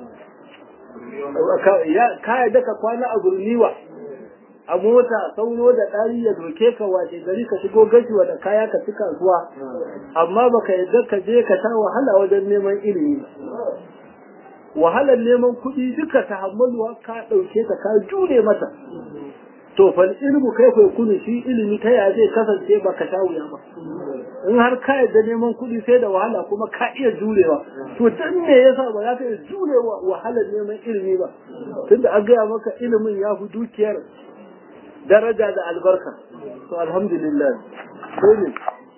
ka yadda ka kwana a gurniwa a mota sauro da ɗari ya doke ka wace gari ka shigo gashiwa da kaya ka ci kasuwa amma baka yadda ka je ka sha wahala wajen neman ilimi wahalar neman kuɗi duka ta hammaluwa ka ɗauke ta ka jure mata to fal ilmu kai kai kunu shi ilimi ta ya zai kasance ba ka sha wuya ba in har ka yadda neman kuɗi sai da wahala kuma ka iya jurewa to dan me yasa ba za ka iya jurewa wahalar neman ilimi ba tunda an gaya maka ilimin ya fi dukiyar daraja da albarka to alhamdulillah sai ne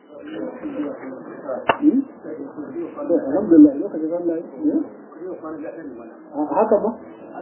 alhamdulillah lokacin Allah haka ba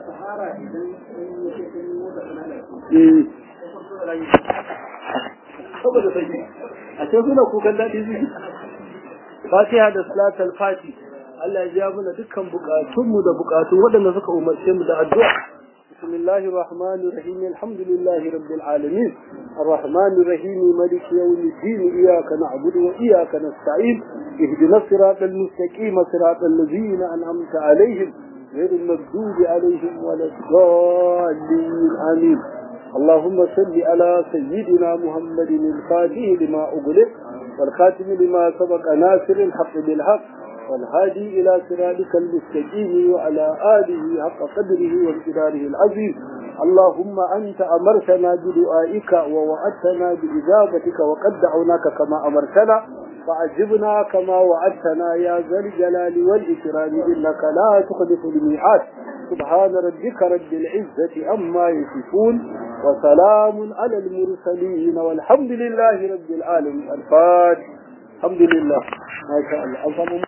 saboda sai a ce suna kukan daɗi su fatiha da salatul fati Allah ya ja mana dukkan bukatunmu da bukatun waɗanda suka umarce mu da addu'a بسم الله الرحمن الرحيم الحمد لله رب العالمين الرحمن الرحيم ملك يوم الدين إياك نعبد وإياك نستعين اهدنا الصراط المستقيم صراط الذين أنعمت عليهم غير المغضوب عليهم ولا الضالين آمين اللهم صل على سيدنا محمد الفاتح لما أغلق والخاتم لما سبق ناصر الحق بالحق والهادي إلى صراطك المستقيم وعلى آله حق قدره وامتداره العظيم اللهم أنت أمرتنا بدعائك ووعدتنا بإجابتك وقد دعوناك كما أمرتنا فعجبنا كما وعدتنا يا ذا الجلال والإكرام إنك لا تخلف الميعاد سبحان ربك رب العزة عما يصفون وسلام على المرسلين والحمد لله رب العالمين الفاتح الحمد لله ما شاء الله